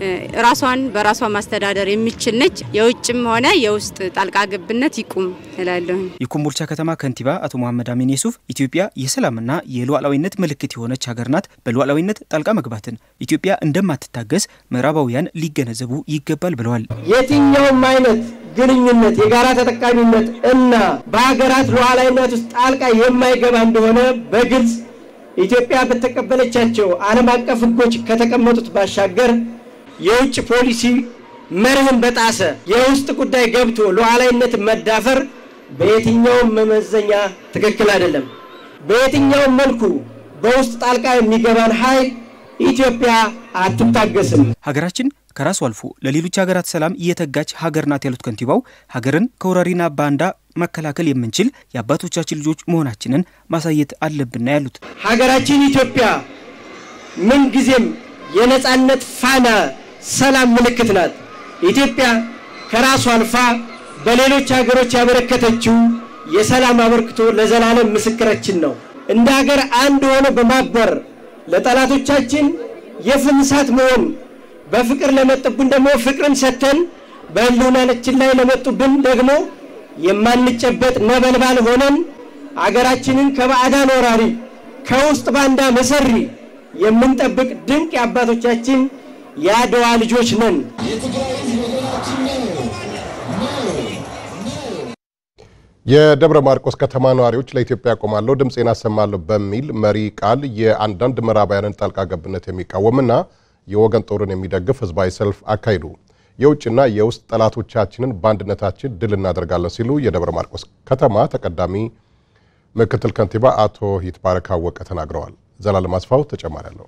ራሷን በራሷ ማስተዳደር የሚችል ነች። የውጭም ሆነ የውስጥ ጣልቃ ገብነት ይቁም እላለሁ። የኮምቦልቻ ከተማ ከንቲባ አቶ መሐመድ አሚን የሱፍ ኢትዮጵያ የሰላምና የሉዓላዊነት ምልክት የሆነች ሀገር ናት። በሉዓላዊነት ጣልቃ መግባትን ኢትዮጵያ እንደማትታገስ ምዕራባውያን ሊገነዘቡ ይገባል ብለዋል። የትኛውም አይነት ግንኙነት የጋራ ተጠቃሚነት እና በሀገራት ሉዓላዊነት ውስጥ ጣልቃ የማይገባ እንደሆነ በግልጽ ኢትዮጵያ በተቀበለቻቸው ዓለም አቀፍ ሕጎች ከተቀመጡት ባሻገር የውጭ ፖሊሲ መርህን በጣሰ የውስጥ ጉዳይ ገብቶ ሉዓላዊነትን መዳፈር በየትኛውም መመዘኛ ትክክል አይደለም። በየትኛውም መልኩ በውስጥ ጣልቃ የሚገባን ኃይል ኢትዮጵያ አትታገስም። ሀገራችን ከራሱ አልፎ ለሌሎች ሀገራት ሰላም እየተጋች ሀገር ናት ያሉት ከንቲባው ሀገርን ከወራሪና ባንዳ መከላከል የምንችል የአባቶቻችን ልጆች መሆናችንን ማሳየት አለብን ያሉት ሀገራችን ኢትዮጵያ ምንጊዜም የነጻነት ፋና ሰላም ምልክት ናት። ኢትዮጵያ ከራሱ አልፋ በሌሎች ሀገሮች ያበረከተችው የሰላም አበርክቶ ለዘላለም ምስክራችን ነው። እንደ ሀገር አንድ ሆኖ በማበር ለጠላቶቻችን የፍም እሳት መሆን በፍቅር ለመጡብን ደግሞ ፍቅርን ሰጥተን በህልውናችን ላይ ለመጡብን ደግሞ የማንጨበጥ ነበልባል ሆነን አገራችንን ከባዕዳን ወራሪ ከውስጥ ባንዳ መሰሪ የምንጠብቅ ድንቅ የአባቶቻችን የአድዋ ልጆች ነን። የደብረ ማርቆስ ከተማ ነዋሪዎች ለኢትዮጵያ ቆማለሁ ድምፄን አሰማለሁ በሚል መሪ ቃል የአንዳንድ ምዕራባውያንን ጣልቃ ገብነት የሚቃወምና የወገን ጦርን የሚደግፍ ህዝባዊ ሰልፍ አካሂዱ። የውጭና የውስጥ ጠላቶቻችንን በአንድነታችን ድል እናደርጋለን ሲሉ የደብረ ማርቆስ ከተማ ተቀዳሚ ምክትል ከንቲባ አቶ ይትባረክ አወቀ ተናግረዋል። ዘላለም አስፋው ተጨማሪ አለው።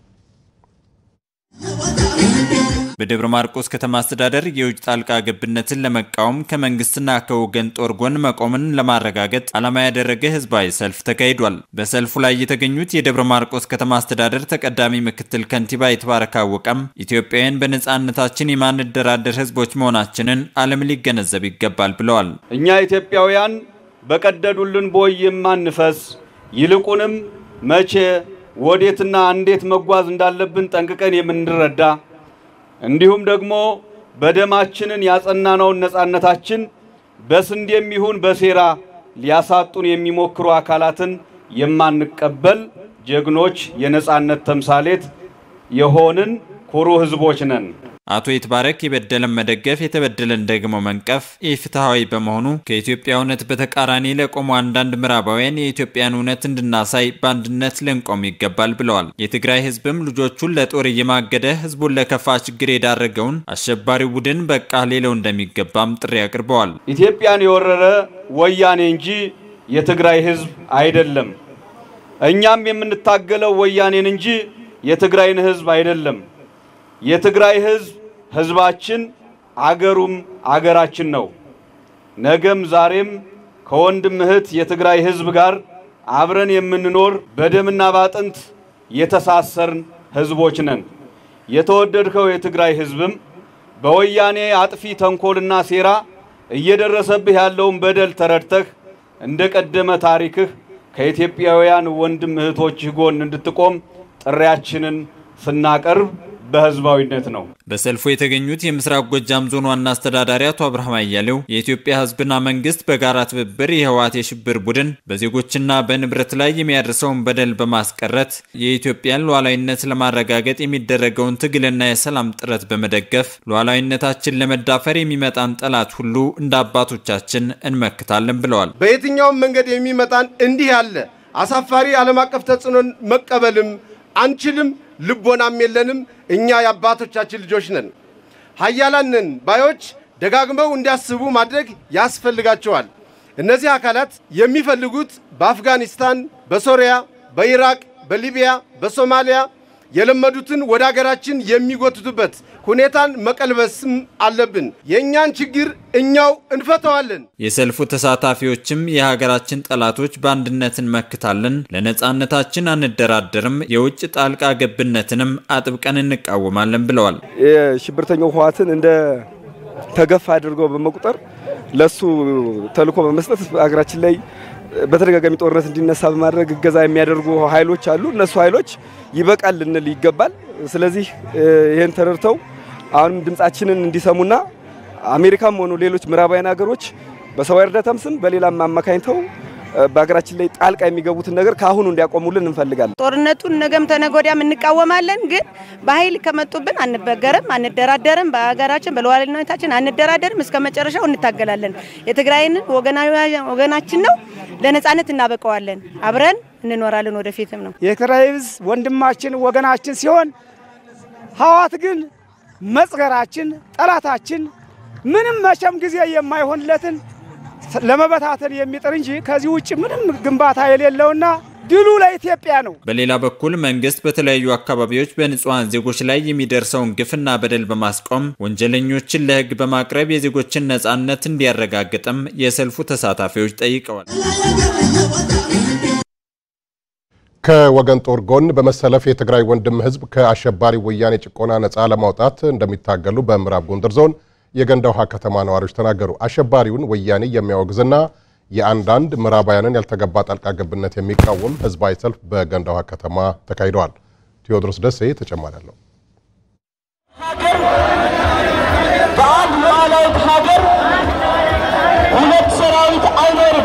በደብረ ማርቆስ ከተማ አስተዳደር የውጭ ጣልቃ ገብነትን ለመቃወም ከመንግስትና ከወገን ጦር ጎን መቆምን ለማረጋገጥ ዓላማ ያደረገ ህዝባዊ ሰልፍ ተካሂዷል። በሰልፉ ላይ የተገኙት የደብረ ማርቆስ ከተማ አስተዳደር ተቀዳሚ ምክትል ከንቲባ ይትባረክ አወቀም ኢትዮጵያውያን በነፃነታችን የማንደራደር ህዝቦች መሆናችንን ዓለም ሊገነዘብ ይገባል ብለዋል። እኛ ኢትዮጵያውያን በቀደዱልን ቦይ የማንፈስ ይልቁንም መቼ ወዴትና እንዴት መጓዝ እንዳለብን ጠንቅቀን የምንረዳ እንዲሁም ደግሞ በደማችንን ያጸናነውን ነፃነታችን በስንዴም ይሁን በሴራ ሊያሳጡን የሚሞክሩ አካላትን የማንቀበል ጀግኖች የነፃነት ተምሳሌት የሆንን ኩሩ ህዝቦች ነን። አቶ ይትባረክ የበደለን መደገፍ የተበደለን ደግሞ መንቀፍ ኢፍትሐዊ በመሆኑ ከኢትዮጵያ እውነት በተቃራኒ ለቆሙ አንዳንድ ምዕራባውያን የኢትዮጵያን እውነት እንድናሳይ በአንድነት ልንቆም ይገባል ብለዋል። የትግራይ ህዝብም ልጆቹን ለጦር እየማገደ ህዝቡን ለከፋ ችግር የዳረገውን አሸባሪው ቡድን በቃ ሌለው እንደሚገባም ጥሪ አቅርበዋል። ኢትዮጵያን የወረረ ወያኔ እንጂ የትግራይ ህዝብ አይደለም። እኛም የምንታገለው ወያኔን እንጂ የትግራይን ህዝብ አይደለም። የትግራይ ህዝብ ህዝባችን አገሩም አገራችን ነው። ነገም ዛሬም ከወንድም እህት የትግራይ ህዝብ ጋር አብረን የምንኖር በደምና ባጥንት የተሳሰርን ህዝቦች ነን። የተወደድከው የትግራይ ህዝብም በወያኔ አጥፊ ተንኮልና ሴራ እየደረሰብህ ያለውን በደል ተረድተህ እንደ ቀደመ ታሪክህ ከኢትዮጵያውያን ወንድም እህቶችህ ጎን እንድትቆም ጥሪያችንን ስናቀርብ በህዝባዊነት ነው። በሰልፉ የተገኙት የምስራቅ ጎጃም ዞን ዋና አስተዳዳሪ አቶ አብርሃም አያሌው የኢትዮጵያ ህዝብና መንግስት በጋራ ትብብር የህወሓት የሽብር ቡድን በዜጎችና በንብረት ላይ የሚያደርሰውን በደል በማስቀረት የኢትዮጵያን ሉዓላዊነት ለማረጋገጥ የሚደረገውን ትግልና የሰላም ጥረት በመደገፍ ሉዓላዊነታችን ለመዳፈር የሚመጣን ጠላት ሁሉ እንደ አባቶቻችን እንመክታለን ብለዋል። በየትኛውም መንገድ የሚመጣን እንዲህ ያለ አሳፋሪ ዓለም አቀፍ ተጽዕኖን መቀበልም አንችልም፣ ልቦናም የለንም። እኛ የአባቶቻችን ልጆች ነን። ሀያላን ነን ባዮች ደጋግመው እንዲያስቡ ማድረግ ያስፈልጋቸዋል። እነዚህ አካላት የሚፈልጉት በአፍጋኒስታን፣ በሶሪያ፣ በኢራቅ፣ በሊቢያ፣ በሶማሊያ የለመዱትን ወደ አገራችን የሚጎትቱበት ሁኔታን መቀልበስም አለብን። የእኛን ችግር እኛው እንፈተዋለን። የሰልፉ ተሳታፊዎችም የሀገራችን ጠላቶች በአንድነት እንመክታለን፣ ለነፃነታችን አንደራደርም፣ የውጭ ጣልቃ ገብነትንም አጥብቀን እንቃወማለን ብለዋል። የሽብርተኛው ህወሓትን እንደ ተገፋ አድርገው በመቁጠር ለሱ ተልዕኮ በመስጠት ሀገራችን ላይ በተደጋጋሚ ጦርነት እንዲነሳ በማድረግ እገዛ የሚያደርጉ ኃይሎች አሉ። እነሱ ኃይሎች ይበቃል ልንል ይገባል። ስለዚህ ይህን ተረድተው አሁንም ድምጻችንን እንዲሰሙና አሜሪካም ሆኑ ሌሎች ምዕራባውያን ሀገሮች በሰብአዊ እርዳታም ስም በሌላም አማካኝተው በሀገራችን ላይ ጣልቃ የሚገቡትን ነገር ከአሁኑ እንዲያቆሙልን እንፈልጋለን። ጦርነቱን ነገም ተነገ ወዲያም እንቃወማለን፣ ግን በኃይል ከመጡብን አንበገርም፣ አንደራደርም። በሀገራችን በሉዓላዊነታችን አንደራደርም። እስከ መጨረሻው እንታገላለን። የትግራይን ወገናችን ነው፣ ለነጻነት እናበቀዋለን። አብረን እንኖራለን፣ ወደፊትም ነው። የትግራይ ህዝብ ወንድማችን ወገናችን ሲሆን ህወሓት ግን መጽገራችን፣ ጠላታችን ምንም መቼም ጊዜ የማይሆንለትን ለመበታተን የሚጥር እንጂ ከዚህ ውጭ ምንም ግንባታ የሌለውና ድሉ ለኢትዮጵያ ነው። በሌላ በኩል መንግስት በተለያዩ አካባቢዎች በንጹሐን ዜጎች ላይ የሚደርሰውን ግፍና በደል በማስቆም ወንጀለኞችን ለህግ በማቅረብ የዜጎችን ነጻነት እንዲያረጋግጥም የሰልፉ ተሳታፊዎች ጠይቀዋል። ከወገን ጦር ጎን በመሰለፍ የትግራይ ወንድም ህዝብ ከአሸባሪ ወያኔ ጭቆና ነፃ ለማውጣት እንደሚታገሉ በምዕራብ ጎንደር ዞን የገንዳ ውሃ ከተማ ነዋሪዎች ተናገሩ። አሸባሪውን ወያኔ የሚያወግዝና የአንዳንድ ምዕራባውያንን ያልተገባ ጣልቃ ገብነት የሚቃወም ህዝባዊ ሰልፍ በገንዳ ውሃ ከተማ ተካሂደዋል። ቴዎድሮስ ደሴ ተጨማሪ አለው። በአንድ ሉዓላዊት ሀገር ሁለት ሰራዊት አይኖርም።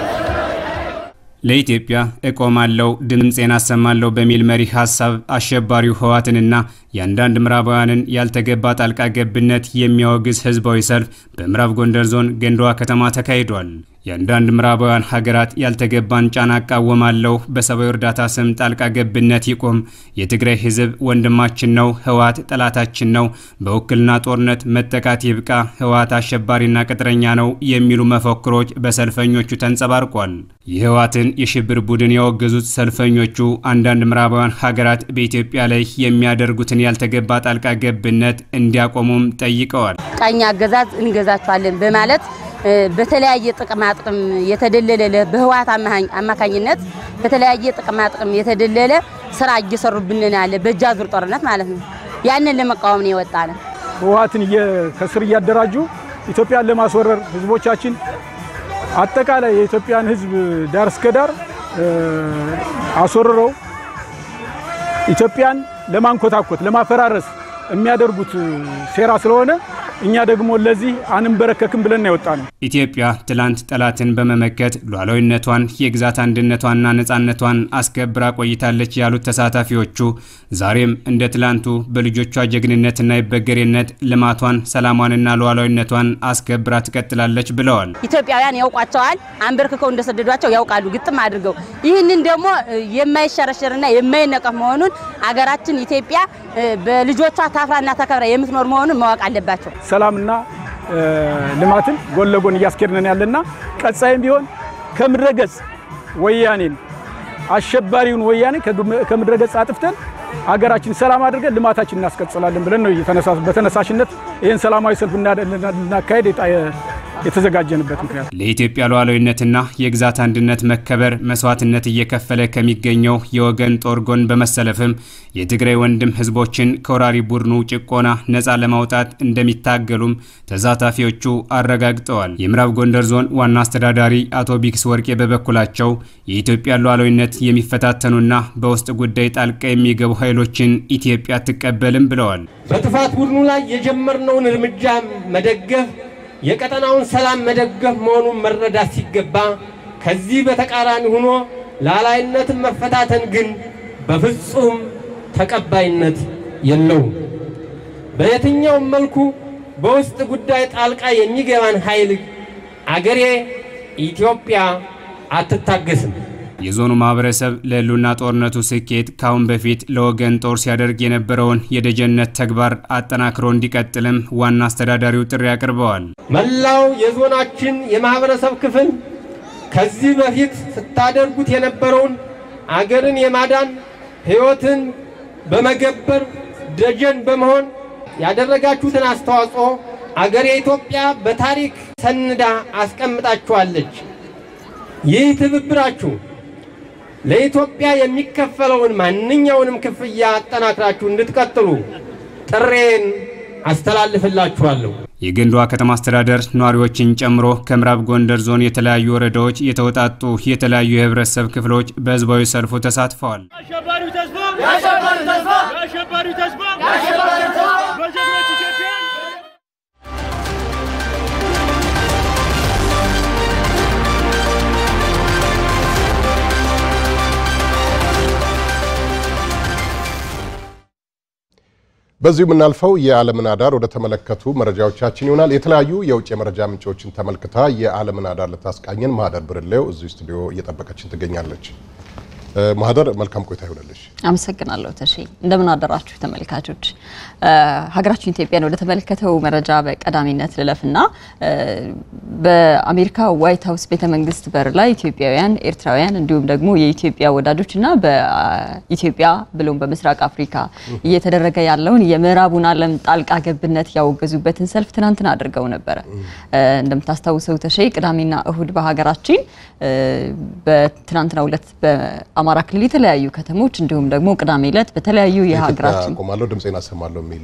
ለኢትዮጵያ እቆማለሁ ድምፄን አሰማለሁ በሚል መሪ ሀሳብ አሸባሪው ህወሓትንና የአንዳንድ ምዕራባውያንን ያልተገባ ጣልቃ ገብነት የሚያወግዝ ህዝባዊ ሰልፍ በምዕራብ ጎንደር ዞን ገንዳዋ ከተማ ተካሂዷል። የአንዳንድ ምዕራባውያን ሀገራት ያልተገባን ጫና እቃወማለሁ፣ በሰብአዊ እርዳታ ስም ጣልቃ ገብነት ይቁም፣ የትግራይ ህዝብ ወንድማችን ነው፣ ህወሓት ጠላታችን ነው፣ በውክልና ጦርነት መጠቃት ይብቃ፣ ህወሓት አሸባሪና ቅጥረኛ ነው የሚሉ መፈክሮች በሰልፈኞቹ ተንጸባርቋል። የህወሓትን የሽብር ቡድን ያወገዙት ሰልፈኞቹ አንዳንድ ምዕራባውያን ሀገራት በኢትዮጵያ ላይ የሚያደርጉትን ያልተገባ ጣልቃ ገብነት እንዲያቆሙም ጠይቀዋል። ቀኝ አገዛዝ እንገዛቸዋለን በማለት በተለያየ ጥቅማ ጥቅም የተደለለ በህወሓት አማካኝነት በተለያየ ጥቅማ ጥቅም የተደለለ ስራ እየሰሩብን ያለ በእጅ አዙር ጦርነት ማለት ነው። ያንን ለመቃወም ነው የወጣ ነው። ህወሓትን ከስር እያደራጁ ኢትዮጵያን ለማስወረር ህዝቦቻችን አጠቃላይ የኢትዮጵያን ህዝብ ዳር እስከ ዳር አስወርረው ኢትዮጵያን ለማንኮታኮት ለማፈራረስ የሚያደርጉት ሴራ ስለሆነ እኛ ደግሞ ለዚህ አንንበረከክም ብለን ነው የወጣ ነው። ኢትዮጵያ ትላንት ጠላትን በመመከት ሉዓላዊነቷን የግዛት አንድነቷንና ነፃነቷን አስከብራ ቆይታለች ያሉት ተሳታፊዎቹ ዛሬም እንደ ትላንቱ በልጆቿ ጀግንነትና የበገሬነት ልማቷን፣ ሰላሟንና ሉዓላዊነቷን አስከብራ ትቀጥላለች ብለዋል። ኢትዮጵያውያን ያውቋቸዋል። አንበርክከው እንደሰደዷቸው ያውቃሉ ግጥም አድርገው። ይህንን ደግሞ የማይሸረሸርና የማይነቀፍ መሆኑን አገራችን ኢትዮጵያ በልጆቿ ታፍራና ተከብራ የምትኖር መሆኑን ማወቅ አለባቸው። ሰላምና ልማትን ጎን ለጎን እያስኬድነን ያለና ቀጣይም ቢሆን ከምድረገጽ ወያኔን አሸባሪውን ወያኔ ከምድረገጽ አጥፍተን አገራችን ሰላም አድርገን ልማታችን እናስቀጥላለን ብለን ነው በተነሳሽነት ይህን ሰላማዊ ሰልፍ ልናካሄድ የተዘጋጀንበት ምክንያት ለኢትዮጵያ ሉዓላዊነትና የግዛት አንድነት መከበር መስዋዕትነት እየከፈለ ከሚገኘው የወገን ጦር ጎን በመሰለፍም የትግራይ ወንድም ህዝቦችን ከወራሪ ቡድኑ ጭቆና ነፃ ለማውጣት እንደሚታገሉም ተሳታፊዎቹ አረጋግጠዋል። የምዕራብ ጎንደር ዞን ዋና አስተዳዳሪ አቶ ቢክስ ወርቄ በበኩላቸው የኢትዮጵያ ሉዓላዊነት የሚፈታተኑና በውስጥ ጉዳይ ጣልቃ የሚገቡ ኃይሎችን ኢትዮጵያ አትቀበልም ብለዋል። በጥፋት ቡድኑ ላይ የጀመርነውን እርምጃ መደገፍ የቀጠናውን ሰላም መደገፍ መሆኑን መረዳት ሲገባ ከዚህ በተቃራኒ ሆኖ ሉዓላዊነትን መፈታተን ግን በፍጹም ተቀባይነት የለውም። በየትኛውም መልኩ በውስጥ ጉዳይ ጣልቃ የሚገባን ኃይል አገሬ ኢትዮጵያ አትታገስም። የዞኑ ማህበረሰብ ለህልውና ጦርነቱ ስኬት ካሁን በፊት ለወገን ጦር ሲያደርግ የነበረውን የደጀነት ተግባር አጠናክሮ እንዲቀጥልም ዋና አስተዳዳሪው ጥሪ አቅርበዋል። መላው የዞናችን የማህበረሰብ ክፍል ከዚህ በፊት ስታደርጉት የነበረውን አገርን የማዳን ህይወትን በመገበር ደጀን በመሆን ያደረጋችሁትን አስተዋጽኦ አገሬ ኢትዮጵያ በታሪክ ሰንዳ አስቀምጣችኋለች። ይህ ትብብራችሁ ለኢትዮጵያ የሚከፈለውን ማንኛውንም ክፍያ አጠናክራችሁ እንድትቀጥሉ ጥሬን አስተላልፍላችኋለሁ። የገንዷ ከተማ አስተዳደር ነዋሪዎችን ጨምሮ ከምዕራብ ጎንደር ዞን የተለያዩ ወረዳዎች የተውጣጡ የተለያዩ የህብረተሰብ ክፍሎች በህዝባዊ ሰልፉ ተሳትፈዋል። በዚሁ የምናልፈው የዓለምን አዳር ወደ ተመለከቱ መረጃዎቻችን ይሆናል። የተለያዩ የውጭ የመረጃ ምንጮችን ተመልክታ የዓለምን አዳር ልታስቃኘን ማህደር ብርሌው እዚሁ ስቱዲዮ እየጠበቀችን ትገኛለች። ማህደር መልካም ቆይታ ይሆንልሽ። አመሰግናለሁ ተሼ። እንደምን አደራችሁ ተመልካቾች። ሀገራችን ኢትዮጵያን ወደ ተመለከተው መረጃ በቀዳሚነት ልለፍና በአሜሪካ ዋይት ሀውስ ቤተ መንግስት በር ላይ ኢትዮጵያውያን፣ ኤርትራውያን እንዲሁም ደግሞ የኢትዮጵያ ወዳጆችና በኢትዮጵያ ብሎም በምስራቅ አፍሪካ እየተደረገ ያለውን የምዕራቡን ዓለም ጣልቃ ገብነት ያወገዙበትን ሰልፍ ትናንትና አድርገው ነበረ። እንደምታስታውሰው ተሼ ቅዳሜና እሁድ በሀገራችን በትናንትናው ዕለት በአማራ ክልል የተለያዩ ከተሞች እንዲሁም ደግሞ ቅዳሜ ዕለት በተለያዩ የሀገራችን ቆማለሁ ድምፄን አሰማለሁ የሚል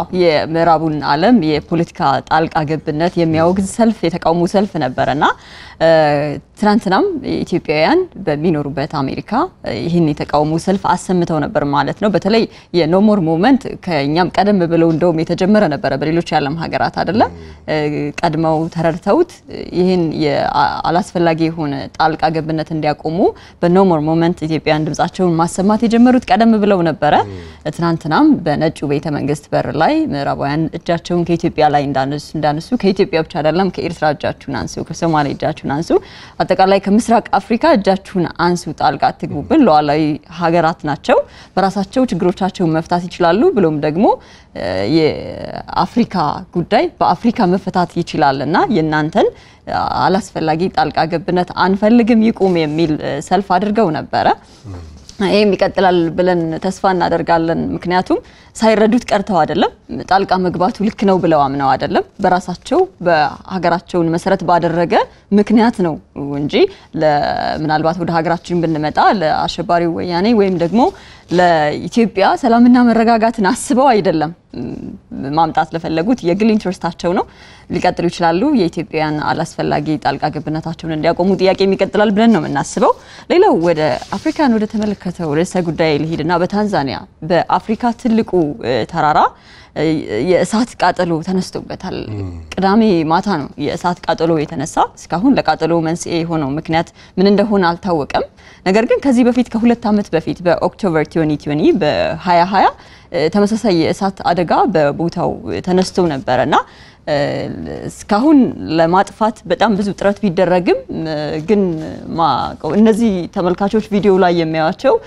የምዕራቡን ዓለም የፖለቲካ ጣልቃ ገብነት የሚያወግዝ ሰልፍ የተቃውሞ ሰልፍ ነበረና ትናንትናም ኢትዮጵያውያን በሚኖሩበት አሜሪካ ይህን የተቃውሞ ሰልፍ አሰምተው ነበር ማለት ነው። በተለይ የኖሞር ሙቭመንት ከእኛም ቀደም ብለው እንደውም የተጀመረ ነበረ በሌሎች የዓለም ሀገራት አይደለም። ቀድመው ተረድተውት ይህን አላስፈላጊ የሆነ ጣልቃ ገብነት እንዲያቆሙ በኖሞር ሙቭመንት ኢትዮጵያውያን ድምጻቸውን ማሰማት የጀመሩት ቀደም ብለው ነበረ። ትናንትናም በነጩ ቤተ መንግስት በር ላይ ምዕራባውያን እጃቸውን ከኢትዮጵያ ላይ እንዳነሱ ከኢትዮጵያ ብቻ አይደለም ከኤርትራ እጃችሁን አንሱ፣ ከሶማሌ እጃችሁን አንሱ አጠቃላይ ከምስራቅ አፍሪካ እጃችሁን አንሱ፣ ጣልቃ አትግቡብን፣ ሉዓላዊ ሀገራት ናቸው፣ በራሳቸው ችግሮቻቸውን መፍታት ይችላሉ፣ ብሎም ደግሞ የአፍሪካ ጉዳይ በአፍሪካ መፈታት ይችላል እና የእናንተን አላስፈላጊ ጣልቃ ገብነት አንፈልግም፣ ይቁም የሚል ሰልፍ አድርገው ነበረ። ይህም ይቀጥላል ብለን ተስፋ እናደርጋለን። ምክንያቱም ሳይረዱት ቀርተው አይደለም፣ ጣልቃ መግባቱ ልክ ነው ብለው አምነው አይደለም። በራሳቸው በሀገራቸውን መሰረት ባደረገ ምክንያት ነው እንጂ ምናልባት ወደ ሀገራችን ብንመጣ ለአሸባሪው ወያኔ ወይም ደግሞ ለኢትዮጵያ ሰላምና መረጋጋትን አስበው አይደለም ማምጣት ለፈለጉት የግል ኢንትረስታቸው ነው። ሊቀጥሉ ይችላሉ። የኢትዮጵያውያን አላስፈላጊ ጣልቃ ገብነታቸውን እንዲያቆሙ ጥያቄ የሚቀጥላል ብለን ነው የምናስበው። ሌላው ወደ አፍሪካን ወደ ተመለከተው ርዕሰ ጉዳይ ልሂድና በታንዛኒያ በአፍሪካ ትልቁ ተራራ የእሳት ቃጠሎ ተነስቶበታል። ቅዳሜ ማታ ነው የእሳት ቃጠሎ የተነሳ። እስካሁን ለቃጠሎ መንስኤ የሆነው ምክንያት ምን እንደሆነ አልታወቀም። ነገር ግን ከዚህ በፊት ከሁለት ዓመት በፊት በኦክቶበር 2020 በ2020 ተመሳሳይ የእሳት አደጋ በቦታው ተነስቶ ነበረ እና እስካሁን ለማጥፋት በጣም ብዙ ጥረት ቢደረግም ግን እነዚህ ተመልካቾች ቪዲዮ ላይ የሚያዩቸው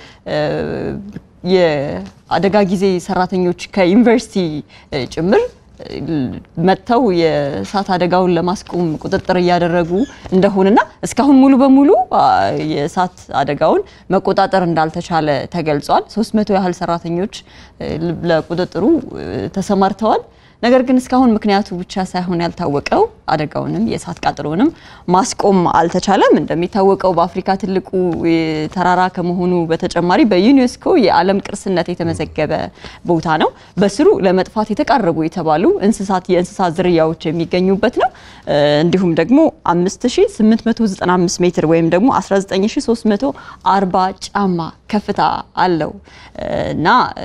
የአደጋ ጊዜ ሰራተኞች ከዩኒቨርሲቲ ጭምር መጥተው የእሳት አደጋውን ለማስቆም ቁጥጥር እያደረጉ እንደሆነና እስካሁን ሙሉ በሙሉ የእሳት አደጋውን መቆጣጠር እንዳልተቻለ ተገልጿል። 300 ያህል ሰራተኞች ለቁጥጥሩ ተሰማርተዋል። ነገር ግን እስካሁን ምክንያቱ ብቻ ሳይሆን ያልታወቀው አደጋውንም የእሳት ቃጠሎንም ማስቆም አልተቻለም። እንደሚታወቀው በአፍሪካ ትልቁ ተራራ ከመሆኑ በተጨማሪ በዩኔስኮ የዓለም ቅርስነት የተመዘገበ ቦታ ነው። በስሩ ለመጥፋት የተቃረቡ የተባሉ እንስሳት የእንስሳት ዝርያዎች የሚገኙበት ነው። እንዲሁም ደግሞ 5895 ሜትር ወይም ደግሞ 19340 ጫማ ከፍታ አለው እና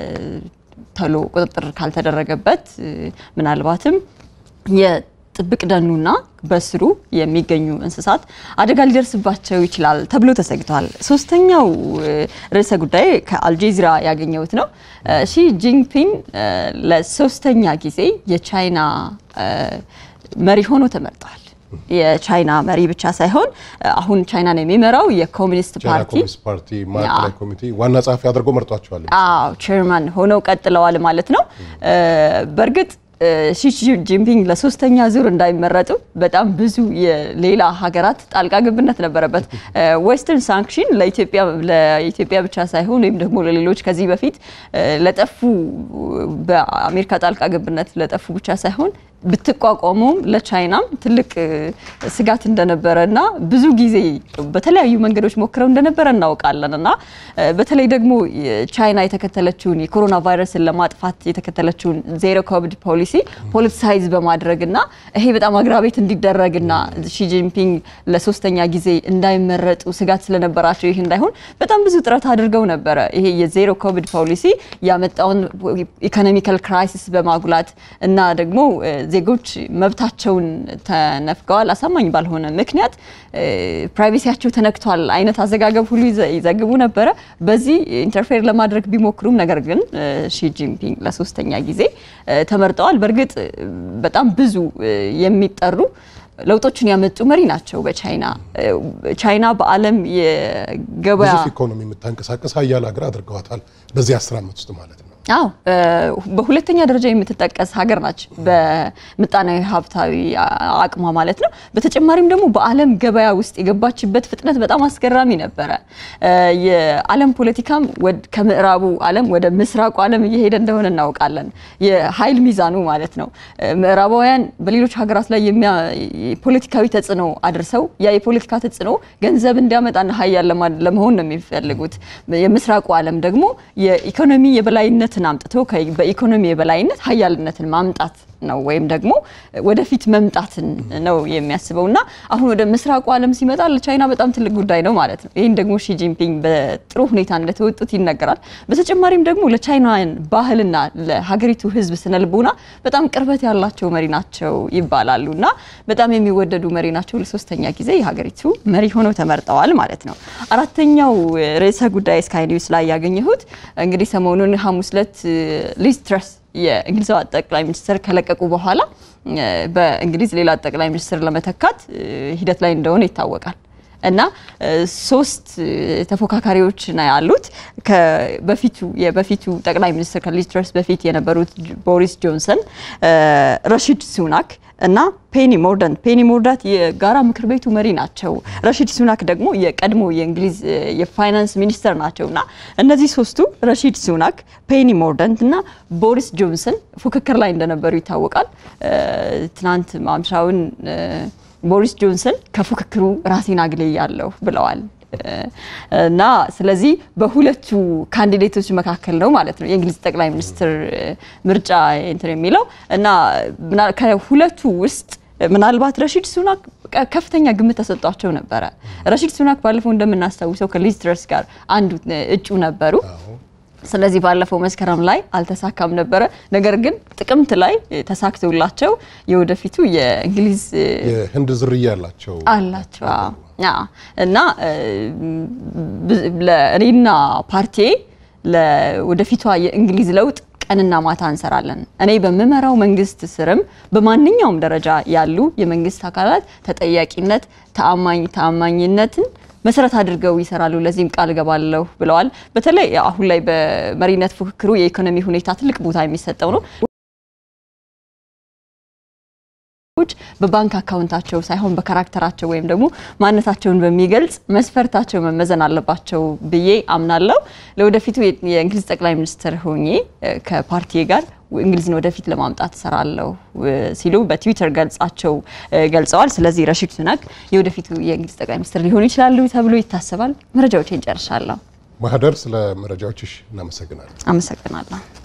ተሎ ቁጥጥር ካልተደረገበት ምናልባትም የጥብቅ ደኑና በስሩ የሚገኙ እንስሳት አደጋ ሊደርስባቸው ይችላል ተብሎ ተሰግቷል። ሶስተኛው ርዕሰ ጉዳይ ከአልጀዚራ ያገኘሁት ነው። ሺ ጂንፒንግ ለሶስተኛ ጊዜ የቻይና መሪ ሆኖ ተመርጠዋል። የቻይና መሪ ብቻ ሳይሆን አሁን ቻይናን የሚመራው የኮሚኒስት ፓርቲ ፓርቲ ማዕከላዊ ኮሚቴ ዋና ጸሐፊ አድርጎ መርጧቸዋል። አዎ ቼርማን ሆነው ቀጥለዋል ማለት ነው። በእርግጥ ሺ ጂንፒንግ ለሶስተኛ ዙር እንዳይመረጡ በጣም ብዙ የሌላ ሀገራት ጣልቃ ገብነት ነበረበት። ዌስተርን ሳንክሽን ለኢትዮጵያ ብቻ ሳይሆን ወይም ደግሞ ለሌሎች ከዚህ በፊት ለጠፉ በአሜሪካ ጣልቃ ገብነት ለጠፉ ብቻ ሳይሆን ብትቋቋመውም ለቻይናም ትልቅ ስጋት እንደነበረ እና ብዙ ጊዜ በተለያዩ መንገዶች ሞክረው እንደነበረ እናውቃለን እና በተለይ ደግሞ ቻይና የተከተለችውን የኮሮና ቫይረስን ለማጥፋት የተከተለችውን ዜሮ ኮቪድ ፖሊሲ ፖለቲሳይዝ በማድረግ እና ይሄ በጣም አግራቤት እንዲደረግና ሺጂንፒንግ ለሶስተኛ ጊዜ እንዳይመረጡ ስጋት ስለነበራቸው ይህ እንዳይሆን በጣም ብዙ ጥረት አድርገው ነበረ። ይሄ የዜሮ ኮቪድ ፖሊሲ ያመጣውን ኢኮኖሚካል ክራይሲስ በማጉላት እና ደግሞ ዜጎች መብታቸውን ተነፍገዋል፣ አሳማኝ ባልሆነ ምክንያት ፕራይቬሲያቸው ተነክቷል አይነት አዘጋገብ ሁሉ ይዘግቡ ነበረ። በዚህ ኢንተርፌር ለማድረግ ቢሞክሩም ነገር ግን ሺ ጂንፒንግ ለሶስተኛ ጊዜ ተመርጠዋል። በእርግጥ በጣም ብዙ የሚጠሩ ለውጦችን ያመጡ መሪ ናቸው። በቻይና ቻይና በዓለም የገበያ ግዙፍ ኢኮኖሚ የምታንቀሳቀስ ሀያል ሀገር አድርገዋታል በዚህ አስር ዓመት ውስጥ ማለት ነው። አዎ በሁለተኛ ደረጃ የምትጠቀስ ሀገር ናች፣ በምጣኔ ሀብታዊ አቅሟ ማለት ነው። በተጨማሪም ደግሞ በዓለም ገበያ ውስጥ የገባችበት ፍጥነት በጣም አስገራሚ ነበረ። የዓለም ፖለቲካም ከምዕራቡ ዓለም ወደ ምስራቁ ዓለም እየሄደ እንደሆነ እናውቃለን። የኃይል ሚዛኑ ማለት ነው። ምዕራባውያን በሌሎች ሀገራት ላይ ፖለቲካዊ ተጽዕኖ አድርሰው ያ የፖለቲካ ተጽዕኖ ገንዘብ እንዲያመጣና ሀያል ለመሆን ነው የሚፈልጉት። የምስራቁ ዓለም ደግሞ የኢኮኖሚ የበላይነት ነትን አምጥቶ በኢኮኖሚ የበላይነት ሀያልነትን ማምጣት ነው ወይም ደግሞ ወደፊት መምጣትን ነው የሚያስበው እና አሁን ወደ ምስራቁ ዓለም ሲመጣ ለቻይና በጣም ትልቅ ጉዳይ ነው ማለት ነው። ይህን ደግሞ ሺ ጂንፒንግ በጥሩ ሁኔታ እንደተወጡት ይነገራል። በተጨማሪም ደግሞ ለቻይናውያን ባህልና ለሀገሪቱ ሕዝብ ስነልቦና በጣም ቅርበት ያላቸው መሪ ናቸው ይባላሉ እና በጣም የሚወደዱ መሪ ናቸው። ለሶስተኛ ጊዜ የሀገሪቱ መሪ ሆነው ተመርጠዋል ማለት ነው። አራተኛው ርዕሰ ጉዳይ ስካይ ኒውስ ላይ ያገኘሁት እንግዲህ ሰሞኑን ሐሙስ ዕለት ሊዝ ትረስ የእንግሊዝ ጠቅላይ ሚኒስትር ከለቀቁ በኋላ በእንግሊዝ ሌላ ጠቅላይ ሚኒስትር ለመተካት ሂደት ላይ እንደሆነ ይታወቃል። እና ሶስት ተፎካካሪዎች ነው ያሉት። በፊቱ የበፊቱ ጠቅላይ ሚኒስትር ከሊዝ ትረስ በፊት የነበሩት ቦሪስ ጆንሰን፣ ረሺድ ሱናክ እና ፔኒ ሞርዳንት ፔኒ ሞርዳንት የጋራ ምክር ቤቱ መሪ ናቸው። ረሺድ ሱናክ ደግሞ የቀድሞ የእንግሊዝ የፋይናንስ ሚኒስተር ናቸው እና እነዚህ ሶስቱ ረሺድ ሱናክ፣ ፔኒ ሞርዳንት እና ቦሪስ ጆንሰን ፉክክር ላይ እንደነበሩ ይታወቃል። ትናንት ማምሻውን ቦሪስ ጆንሰን ከፉክክሩ ራሴን አግልያለሁ ብለዋል። እና ስለዚህ በሁለቱ ካንዲዴቶች መካከል ነው ማለት ነው የእንግሊዝ ጠቅላይ ሚኒስትር ምርጫ እንትን የሚለው እና ከሁለቱ ውስጥ ምናልባት ረሺድ ሱናክ ከፍተኛ ግምት ተሰጧቸው ነበረ። ረሺድ ሱናክ ባለፈው እንደምናስታውሰው ከሊዝ ትረስ ጋር አንዱ እጩ ነበሩ። ስለዚህ ባለፈው መስከረም ላይ አልተሳካም ነበረ። ነገር ግን ጥቅምት ላይ ተሳክቶላቸው የወደፊቱ የእንግሊዝ የህንድ ዝርያ ያላቸው አላቸው እና ለእኔና ፓርቲ ወደፊቷ የእንግሊዝ ለውጥ ቀንና ማታ እንሰራለን። እኔ በምመራው መንግስት ስርም በማንኛውም ደረጃ ያሉ የመንግስት አካላት ተጠያቂነት፣ ተአማኝ ተአማኝነትን መሰረት አድርገው ይሰራሉ። ለዚህም ቃል እገባለሁ ብለዋል። በተለይ አሁን ላይ በመሪነት ፉክክሩ የኢኮኖሚ ሁኔታ ትልቅ ቦታ የሚሰጠው ነው። በባንክ አካውንታቸው ሳይሆን በካራክተራቸው ወይም ደግሞ ማንነታቸውን በሚገልጽ መስፈርታቸው መመዘን አለባቸው ብዬ አምናለሁ። ለወደፊቱ የእንግሊዝ ጠቅላይ ሚኒስትር ሆኜ ከፓርቲ ጋር እንግሊዝን ወደፊት ለማምጣት እሰራለሁ ሲሉ በትዊተር ገልጻቸው ገልጸዋል። ስለዚህ ረሺድ ሱናክ የወደፊቱ የእንግሊዝ ጠቅላይ ሚኒስትር ሊሆኑ ይችላሉ ተብሎ ይታሰባል። መረጃዎችን ጨርሻለሁ። ማህደር፣ ስለ መረጃዎችሽ እናመሰግናለን። አመሰግናለሁ።